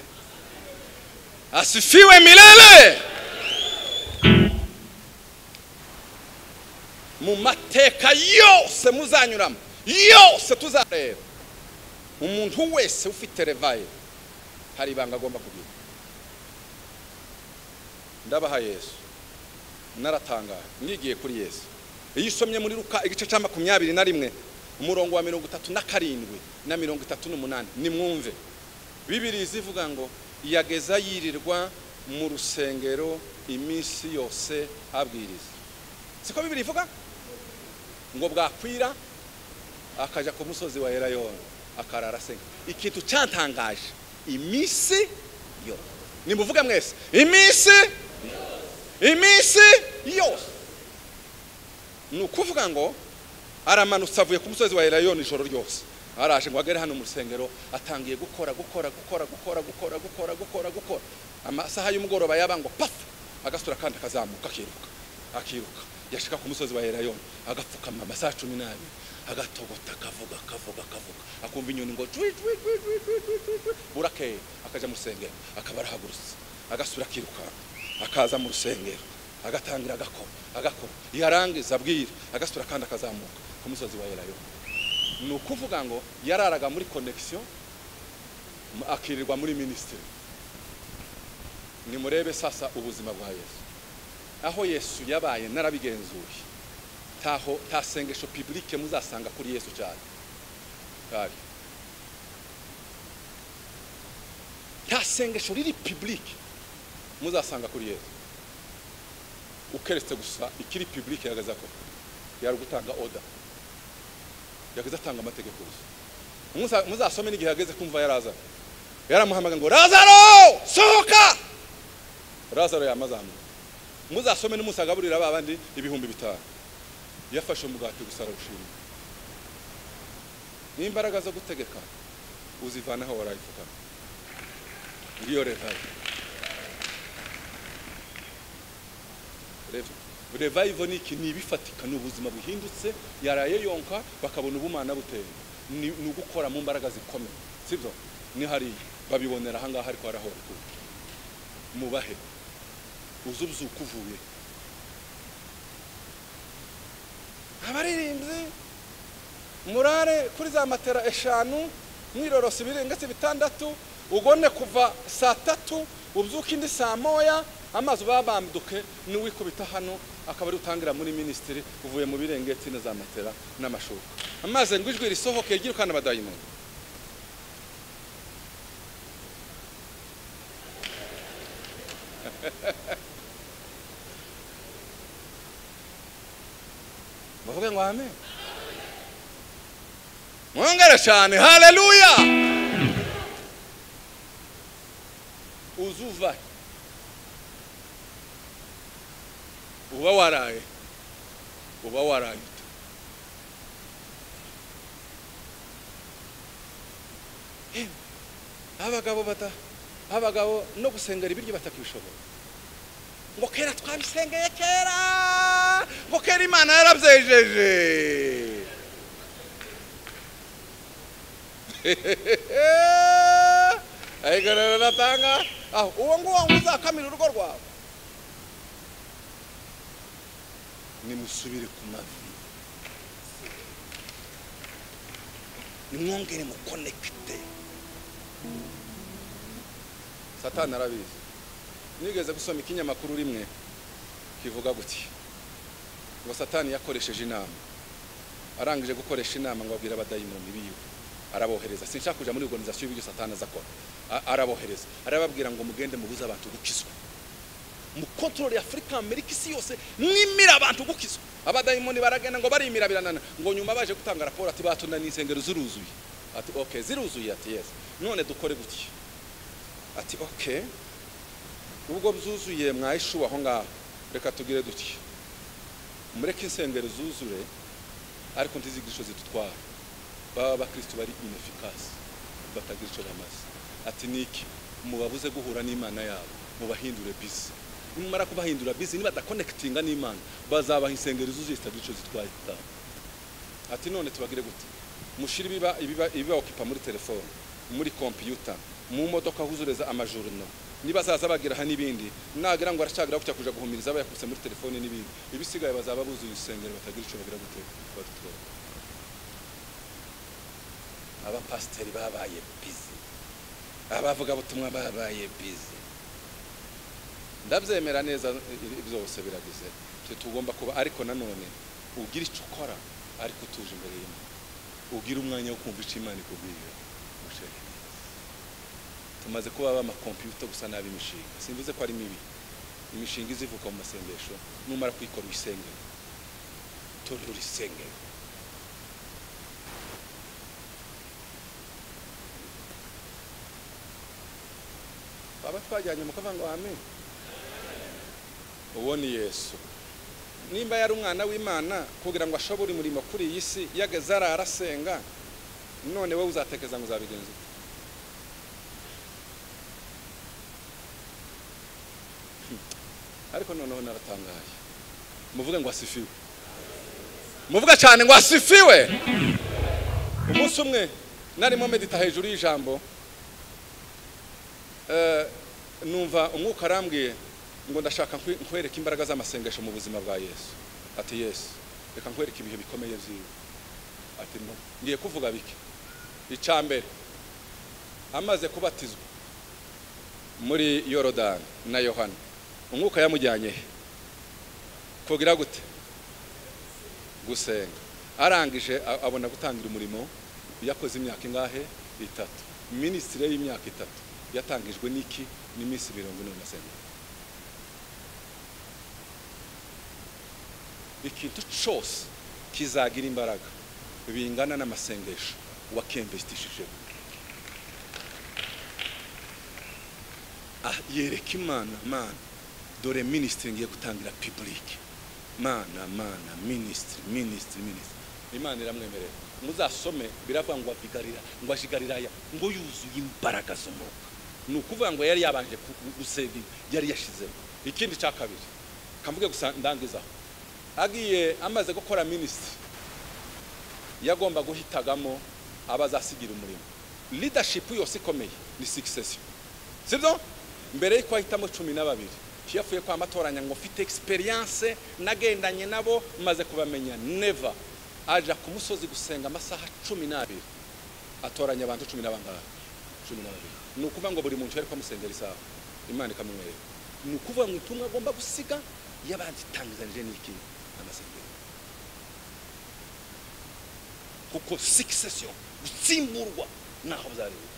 asifiwe milele mu mateka yose muzanyuramo yose tuzareba umuntu wese ufite revaye hari ibanga agomba kugira ndabaha yesu naratangaye ngigiye kuri yesu iyo usomye muri ruka igice cya makumyabiri na rimwe umurongo wa mirongo itatu na karindwi na mirongo itatu n'umunani nimwumve bibiri zivuga ngo yageza yirirwa mu rusengero iminsi yose abwiriza siko bibiri ivuga ngo bwakwira akajya ku musozi wa erayoni akarara asenga ikintu cyatangaje iminsi yose nimuvuga mwese iminsi iminsi yose ni ukuvuga ngo aramanutse avuye ku musozi wa erayoni ijoro ryose araje ngo agere hano mu rusengero atangiye gukora gukora gukora gukora gukora gukora gukora gukora amasaha y'umugoroba yabangwa pafu agasura kandi akazamuka akiruka akiruka yashika ku musozi wa erayoni agapfukama amasaha cumi n'abiri agatogota akavuga akavuga akavuga akumva inyoni ngo cwi cwi cwi cwi cwi cwi cwi cwi burakeye akaja mu rusengero akaba arahagurutse agasura akirukanka akaza mu rusengero agatangira agakora agakora yarangiza abwira agasura kandi akazamuka ku musozi wa erayoni ni ukuvuga ngo yararaga muri connection mu- akirirwa muri minisitiri nimurebe sasa ubuzima bwa yesu aho yesu yabaye narabigenzuye taho tasengesho publike muzasanga kuri yesu cyane Hari. nta sengesho riri publike muzasanga kuri yesu ukeretse gusa ikiri publike yageza ko yari gutanga oda yageze atanga amategeko gusa Muza- muzasome n'igihe yageze kumva yarazaro yaramuhamaga ngo razaro sohoka razaro yamazamuye muzasome n'umusagaburira ba bandi ibihumbi bitanu yafashe umugati gusa arawushima n'imbaraga zo gutegeka uzivanaho warayifukama ngiyo revive Rev- revive ni iki ni ibifatika ni ubuzima buhindutse yaraye yonka bakabona ubumana buteye ni ni ugukora mu mbaraga zikomeye sibyo ni hariya babibonera ahangaha ariko arahora mubahe uzi ubyuka uvuye abaririmbyi murare kuri za matera eshanu mwirorosa ibirengetse bitandatu ugone kuva saa tatu ubyuke indi saa moya amazi babambuke n'uwikubita hano akaba ari utangira muri minisitiri uvuye mu birengetse na za matera n'amashuka amazi ngo ijwi risohoke ryirukana abadayimoni bavuge ngo amen mwongere cyane haleluya uzuva uba waraye uba waraye ute? Yewe, abagabo bata abagabo no gusengera ibiryo batakibishobora ngo kera twabisengeye kera ngo kera imana yarabyejeje ariko rero natanga aho uwo nguwo ngo uzakamira urugo rwawe nimusubire ku mavi nimwongere mukonekite satani arabizi nigeze gusoma ikinyamakuru rimwe kivuga guti ngo satani yakoresheje inama arangije gukoresha inama ngo abwira abadayimoni biwe arabohereza sinshaka kujya muri organization y'ibyo satani azakora A- arabohereza arababwira ngo mugende mubuze abantu gukizwa mu control ya Africa America isi yose nimira abantu gukizwa abadayimoni baragenda ngo barimira biranana ngo nyuma baje gutanga raporo ati batunaniye insengero ziruzuye ati okay ziruzuye ati yes none dukore gutya ati okay ubwo byuzuye mwayishuwe aho ngaho reka tugire duti mureke insengero zuzure ariko ntizigisho zidutwara baba abakristo bari inefficasi batagira icyo bamaze ati niki mubabuze guhura n'imana yabo mubahindure bizi nimumara kubahindura bizi nibadakonekitinga n'imana bazabaha insengero zuzuye zitagira icyo zitwaye zitanga ati none tubagire gute mushire ibiba ibiba ibibaokipa muri telefone muri kompiyuta mu modoka huzureza amajurino niba zaza bagira aha n'ibindi nagira ngo aracagira kujya kuja guhumiriza abayakubise muri telefone n'ibindi ibisigaye bazaba buzuye insengero batagira icyo bagira gute badutwara abapasiteri babaye bizi abavugabutumwa babaye bizi ndabyemera neza i- i- byose biragize twe tugomba kuba ariko nanone ugira icyo ukora ariko utuje imbere y'imana ugira umwanya wo kumva icyo imana ikubwira mushake tumaze kuba bamakompiyuta gusa nabi imishinga simvuze ko ari mibi imishinga izivuka mu masengesho numara kuyikora uyisengere torero risengere baba twajyanye mu kavanga wame uwo ni yesu nimba yari umwana w'imana kugira ngo ashobore umurimo kuri iyi si yageze arara asenga none wowe uzatekereza ngo uzabigenza ute ariko noneho naratangaye muvuge ngo asifiwe muvuge cyane ngo asifiwe umunsi umwe narimo medita hejuru y'ijambo Eh, numva umwuka arambwiye ngo ndashaka nkwe- nkwereke imbaraga z'amasengesho mu buzima bwa yesu ati yesu reka nkwereke ibihe bikomeye byiwe ati no ngiye kuvuga bike icya mbere amaze kubatizwa muri yorodani na yohana umwuka yamujyanye he kugira gute gusenga arangije a- abona gutangira umurimo yakoze imyaka ingahe itatu minisitiri y'imyaka itatu yatangijwe n'iki n'iminsi mirongo ine na sena ikintu cyose kizagira imbaraga bingana n'amasengesho wakemvesitishijemo ah, yereka imana mana dore minisitiri ngiye gutangira pibulike mana mana minisitiri minisitiri minisitiri imana iramwemerera muzasome biravuga ngo abigarira ngo ajigariraya ngo yuzuye imbaraga z'umwuka ni ukuvuga ngo yari yabanje ku- gu- gusenga yari yashizemo ikindi cya kabiri kamvuge gusa ndangizaho agiye amaze gukora minisitiri yagomba guhitagamo abazasigira umurimo leadership yose ikomeye ni succession sibyo mbere y'uko ahitamo cumi na babiri yavuye kwa matoranya ngo mfite experience nagendanye nabo maze kubamenya never aja ku musozi gusenga amasaha cumi n'abiri atoranya abantu cumi na bangahe cumi na babiri ni ukuvuga ngo buri muntu yari kwamusengera isaha imana ikamumwereka ni ukuvuga ngo ubutumwa agomba gusiga yabanditangizanije n'iki amasengero kuko succession gutsimburwa ntaho byarebera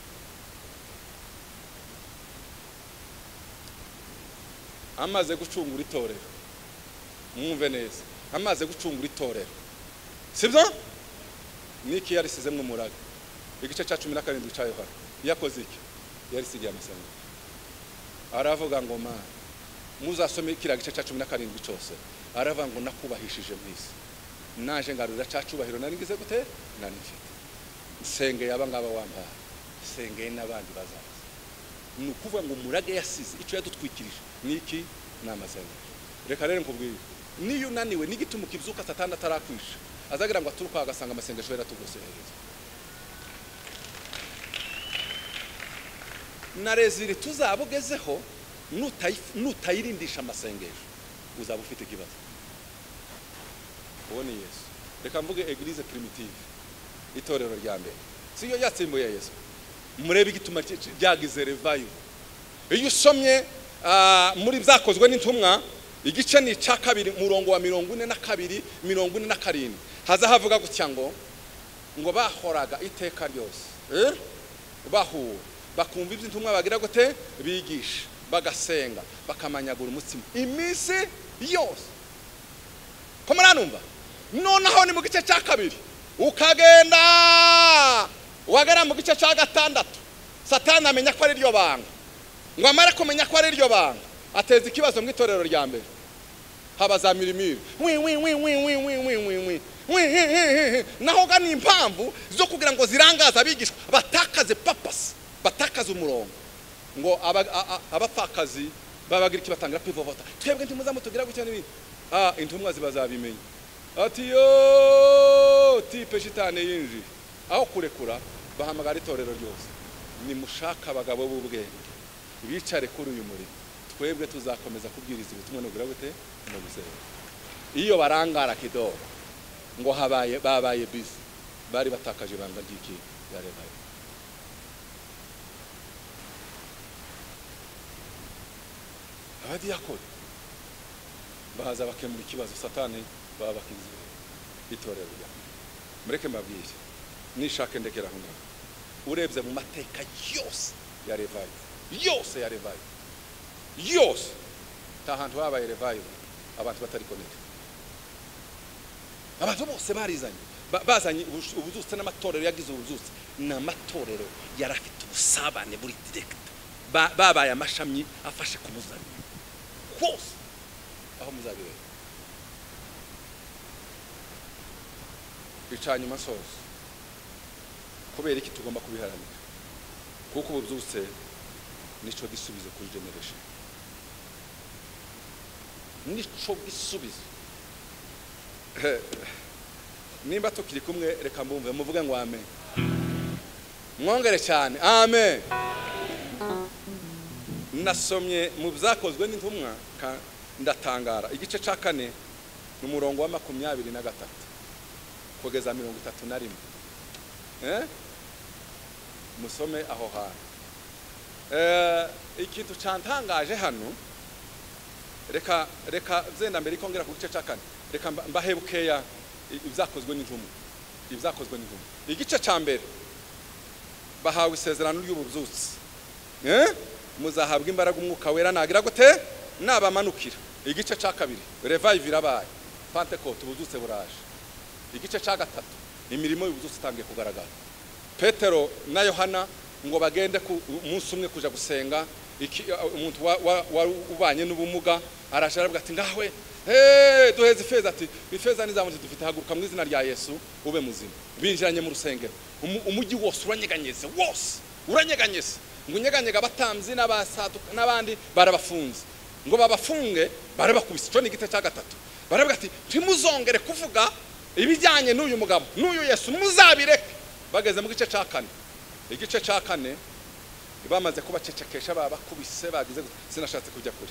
amaze gucungura itorero mwumve neza amaze gucungura itorero sibyo niki yarisizemo umuraga igice cya cumi na karindwi cya yohana yakoze iki yarisigiye amasengesho aravuga ngo mana muzasome kiriya gice cya cumi na karindwi cyose aravuga ngo nakubahishije mu isi naje ngarurira cya cyubahiro nari ngize gute nari mfite nsengeye abangaba wambaye nsengeye n'abandi bazaza ni ukuvuga ngo umurage yasize icyo yadutwikirije ni iki ni amasengesho reka rero nkubwire niyo unaniwe n'igituma ukibyuka satani atarakwisha azagira ngo aturuka agasanga amasengesho yaratugoserereza na rezili tuzabugezeho nutayi- nutayirindisha amasengesho uzaba ufite ikibazo uwo ni yesu reka mvuge eglise primitive itorero rya mbere siyo yatsimbuye yesu murebe igituma cy- cy- ryagize revayo iyo usomye ah, muri byakozwe n'intumwa igice ni icya kabiri umurongo wa mirongo ine na kabiri mirongo ine na karindwi haza havuga gutya ngo ngo bahoraga iteka ryose eh? bahuwe bakumva ibyo intumwa bagira gute bigisha bagasenga bakamanyagura umutsima iminsi yose ko muranumva noneho ni mu gice cya kabiri ukagenda wagera mu gice cya gatandatu satani amenya ko ari ryo banga ngo amare kumenya ko ari ryo banga ateza ikibazo mu itorero rya mbere haba za mirimiri wi wi wi wi wi wi wi wi wi wi hi hi hi hi naho ga ni impamvu zo kugira ngo zirangaze abigishwa batakaze papasi batakaze umurongo ngo aba- a- a- abapfakazi babagira iki batangira kwivovota twebwe ntimuzamu tugira gutya n'ibindi ah intumwa ziba zabimenya ati yo tipe shitani yinjiye aho kurekura bahamagara itorero ryose nimushake abagabo b'ubwenge bicare kuri uyu murimo twebwe tuzakomeza kubwiriza ubutumwa nugira gute no gusenga iyo barangara kidogo ngo habaye babaye bizi bari batakaje ibanga ry'iki yarebaye abadiyakoni baza bakemura ikibazo satani baba bakizeye itorero rya mureke mbabwire nishake ndekera aho ngaho urebye mu mateka yose ya revival yose ya revival yose nta hantu habaye revival abantu batari connected abantu bose barizanye Ba- bazanye ubus- ubuzutse n'amatorero yagize ubuzutse ni amatorero yari afite ubusabane buri direkita babaye amashami afashe ku muzanye hose aho muzabireba bicanye umusozo kubera iki tugomba kubiharanira kuko ubuzutse nicyo gisubizo kuri generation nicyo gisubizo nimba tukiri kumwe reka mbumve muvuge ngo amen mwongere cyane amen nasomye mu byakozwe n'intumwa ka- ndatangara igice cya kane ni umurongo wa makumyabiri na gatatu kugeza mirongo itatu na rimwe Eh? musome aho hantu Eh, ikintu cyantangaje hano reka reka zenda mbere ko ngera ku gice cya kane reka mba- mbahe bukeya i- ibyakozwe n'intumwa ibyakozwe n'intumwa igice cya mbere bahawe isezerano ry'ububyutse Eh? muzahabwa imbaraga umwuka wera nagira gute nabamanukira igice cya kabiri revive irabaye pentecote ububyutse buraje igice cya gatatu imirimo y'ububyutse itangiye kugaragara petero na yohana ngo bagende ku umunsi umwe kuja gusenga iki- umuntu wa- wa- wari ubanye n'ubumuga araje aravuga ati ngawe "Hey, duheze ifeza ati ifeza n'izamuti dufite haguruka mu izina rya yesu ube muzima binjiranye mu rusengero umu- umujyi wose uranyeganyeze wose uranyeganyeze ngo unyeganyega abatambyi n'abasaduka n'abandi barabafunze ngo babafunge barabakubise icyo ni igice cya gatatu baravuga ati ntimuzongere kuvuga ibijyanye n'uyu mugabo n'uyu yesu muzabireke bageze mu gice cya kane igice cya kane bamaze kubacecekesha babakubise bagize gute sinashatse kujya kure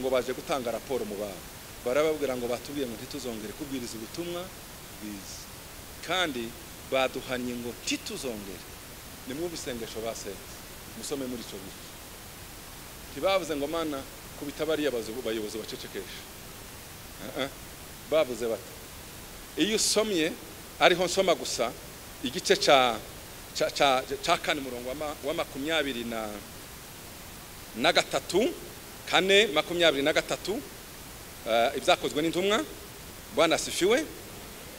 ngo baje gutanga raporo mu bantu barababwira ngo batubwiye ngo ntituzongere kubwiriza ubutumwa bwiza kandi baduhanye ngo ntituzongere ni mwe ibisengesho basenze musome muri icyo gice ntibavuze ngo mana kubita bariya bazu- bayobozi bacecekesha Ah, ah. bavuze bati iyo usomye ariho nsoma gusa igice cya cya- cya cya kane murongo wa ma- wa makumyabiri na na gatatu kane makumyabiri na gatatu eh, ibyakozwe n'intumwa bwana sifiwe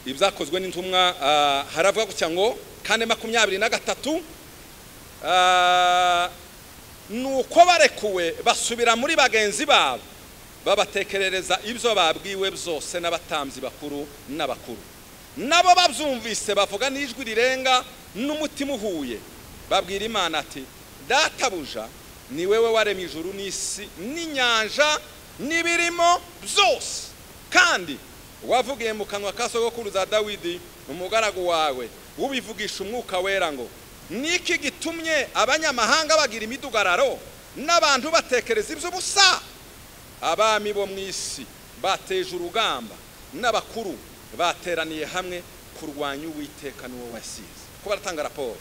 ibyakozwe n'intumwa eh, haravuga gutya ngo kane makumyabiri na gatatu eh, nuko barekuwe basubira muri bagenzi babo babatekerereza ibyo babwiwe byose n'abatambyi bakuru n'abakuru nabo babyumvise bavuga n'ijwi rirenga n'umutima uhuye babwira imana ati databuja ni wewe waremye ijuru n'isi n'inyanja n'ibirimo byose kandi wavugiye mu kanwa ka sogokuruza dawidi umugaragu wawe ubivugisha umwuka wera ngo niki gitumye abanyamahanga bagira imidugararo n'abantu batekereza iby'ubusa abami bo mu isi bateje urugamba n'abakuru bateraniye hamwe kurwanya uwiteka n'uwo wasize ko baratanga raporo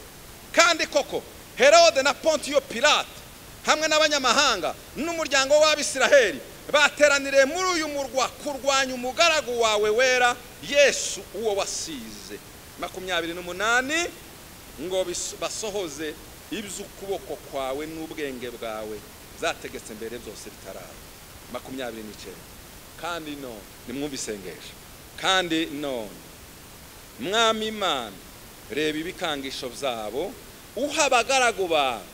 kandi koko herode na pontiyo pilate hamwe n'abanyamahanga n'umuryango w'abisiraheli bateraniriye muri uyu murwa kurwanya umugaragu wawe wera yesu uwo wasize makumyabiri n'umunani ngo bis- basohoze iby'ukuboko kwawe n'ubwenge bwawe zategetse mbere byose bitaraba makumyabiri n'icyenda kandi none nimwumve isengesho kandi none mwami imana reba ibikangisho byabo uha abagaragu bawe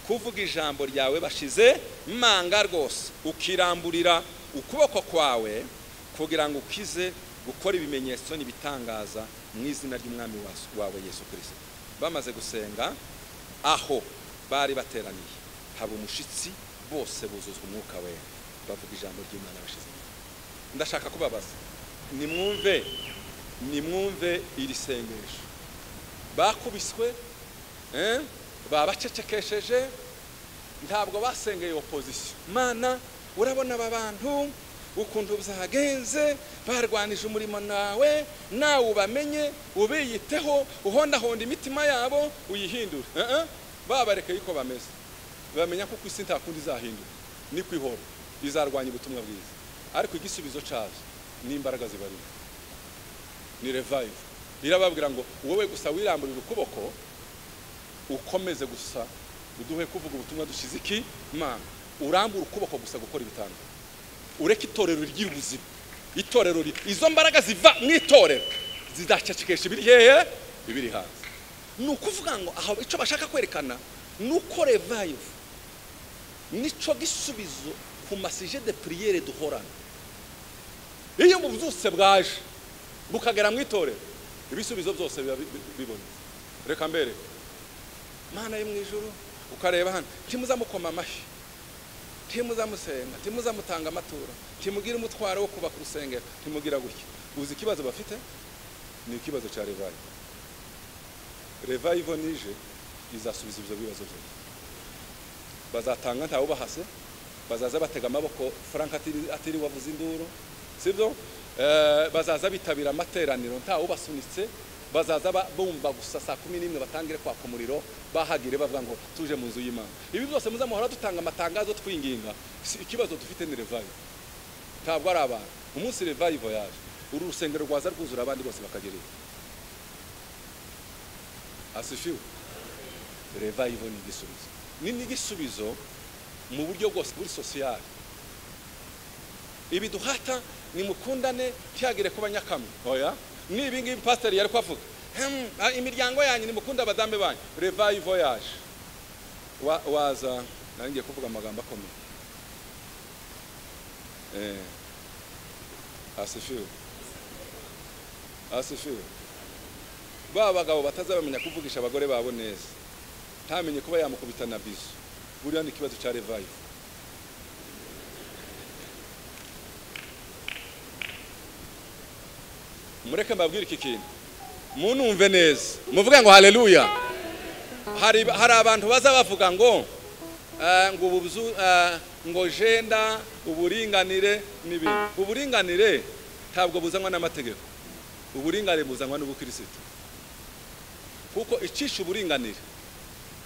kuvuga ijambo ryawe bashize manga rwose ukiramburira ukuboko kwawe kugira ngo ukize gukora ibimenyetso n'ibitangaza mu izina ry'umwami wasu- wawe yesu kirisito bamaze gusenga aho bari bateraniye haba umushitsi bose buzuzwa umwuka we bavuga ijambo ry'imana bashize ndashaka kubabaza nimwumve nimwumve iri sengesho bakubiswe eh, babacecekesheje ntabwo basengeye opozisiyo mana urabona aba bantu ukuntu byagenze barwanije umurimo nawe nawe ubamenye ubiyiteho uhondahonda imitima yabo uyihindure Eh, eh, babarekeye uko bameze bamenya ko ku isi nta kundi izahindura ni kwihora izarwanya ubutumwa bwiza ariko igisubizo cyazo ni imbaraga zibarimo ni revive irababwira ngo wowe gusa wiramburira ukuboko ukomeze gusa uduhe kuvuga ubutumwa dushyize iki mama urambura ukuboko gusa gukora ibitambo ureke itorero ry'ubuzima itorero ri- izo mbaraga ziva mu itorero zizacacikisha ibiri hehe ibiri hanze ni ukuvuga ngo aho icyo bashaka kwerekana ni uko revive nico gisubizo ku masije de priere duhorana iyo mu byose bwaje bukagera mu itorero ibisubizo byose biba bi- bi- bibonetse reka mbere mana yo mu ijoro ukareba hano ntimuzamukoma amashyi ntimuzamusenga ntimuzamutanga amaturo ntimugire umutwaro wo kubaka urusengero ntimugira gutya uzi ikibazo bafite ni ikibazo cya revive revive nije izasubiza ibyo bibazo byose bazatanga ntawe ubahase bazaza batega amaboko frank atiri- atiriwe wavuze induru sibyo Eh, bazaza bitabira amateraniro ntawe ubasunitse bazaza ba- bumva gusa saa kumi n'imwe batangire kwaka umuriro bahagire bavuga ngo tuje mu nzu y'imana ibi byose muzamuhora dutanga amatangazo twinginga si- ikibazo dufite ni revive ntabwo ari abantu umunsi revive yaje uru rusengero rwaza rwuzura abandi bose bakagera iyo asifiwe revive ni igisubizo ni n'igisubizo mu buryo bwose buri sosiyali ibiduhata nimukundane ntihagire kuba nyakamwe oya ni ibi ngibi pasiteri yari kwavuga "Hmm, ah, imiryango yanyu nimukunde abadamu banyu revive voyage Wa- waza nari ngiye kuvuga amagambo akomeye eh, asifiwe asifiwe ba bagabo batazabamenya kuvugisha abagore babo neza ntamenye kuba yamukubita na bizo buriya ni ikibazo cya revive mureke mbabwire iki kintu munumve neza muvuge ngo haleluya hari hari abantu baza bavuga ngo eh, ngo ubu bzu- eh, ngo jenda uburinganire n'ibindi uburinganire ntabwo buzanwa n'amategeko uburinganire buzanwa n'ubukirisitu kuko icisha uburinganire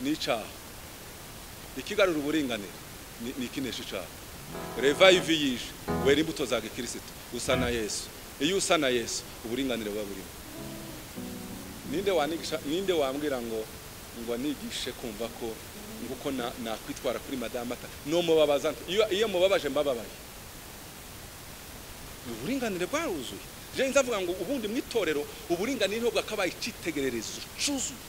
ni icyaha ikigarura uburinganire ni- ni ikinesha icyaha revive yije wera imbuto za gikirisitu usa na yesu iyo usa na yesu uburinganire buba burimo ninde wanigisha ninde wambwira ngo ngo nigishe kumva ko nguko na- nakwitwara kuri madamu ata no mubabaza nte? iyo iyo mubabaje mbababaye uburinganire bwaruzuye je nzavuga ngo ubundi mu itorero uburinganire ntabwo bwakabaye icyitegererezo cyuzuye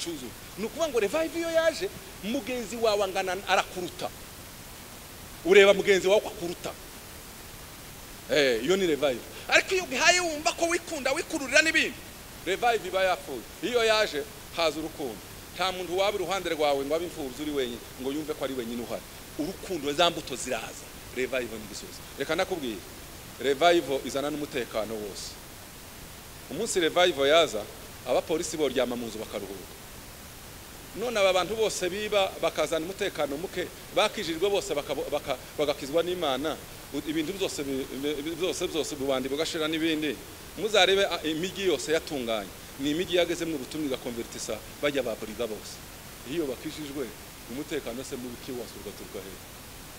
cyuzuye ni ukuvuga ngo revive iyo yaje mugenzi wawe angana arakuruta ureba mugenzi wawe ko akuruta Eh, iyo ni revive ariko iyo ugihaye wumva ko wikunda wikururira n'ibindi revive iba yapfuye iyo yaje haza urukundo nta muntu waba iruhande rwawe ngo abe imfubyi uri wenyine ngo yumve ko ari wenyine uhari urukundo za mbuto ziraza revive ni igisubizo reka nakubwire revive izana n'umutekano wose umunsi revive yaza abapolisi boryama mu nzu bakaruhuka none aba bantu bose biba bakazana umutekano muke bakijijwe bose bakabo- baka- bagakizwa n'imana u- ibintu byose bi- bi- byose byose bubandi bugashira n'ibindi muzarebe a- imijyi yose yatunganye ni imijyi yagezemo ubutumwa igakonvertisa bajya baburiga bose iyo bakijijwe umutekano se mubi wose ugaturuka hejuru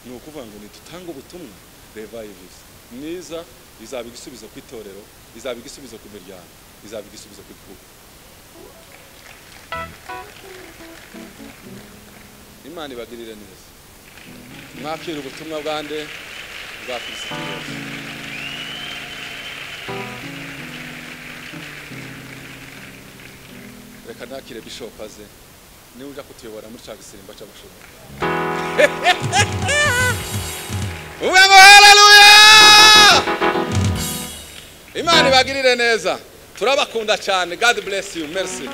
ni ukuvuga ngo nitutanga ubutumwa revives niza izaba igisubizo ku itorero izaba igisubizo ku miryango izaba igisubizo ku gihugu imana ibagirire neza mwakira ubutumwa bwa nde bwa kirisito yesu reka ntakire bishopu aze niba ujya kutuyobora muri cya gisimba cy'abashobora uvuga ngo haleluya imana ibagirire neza turabakunda cyane god bless you merci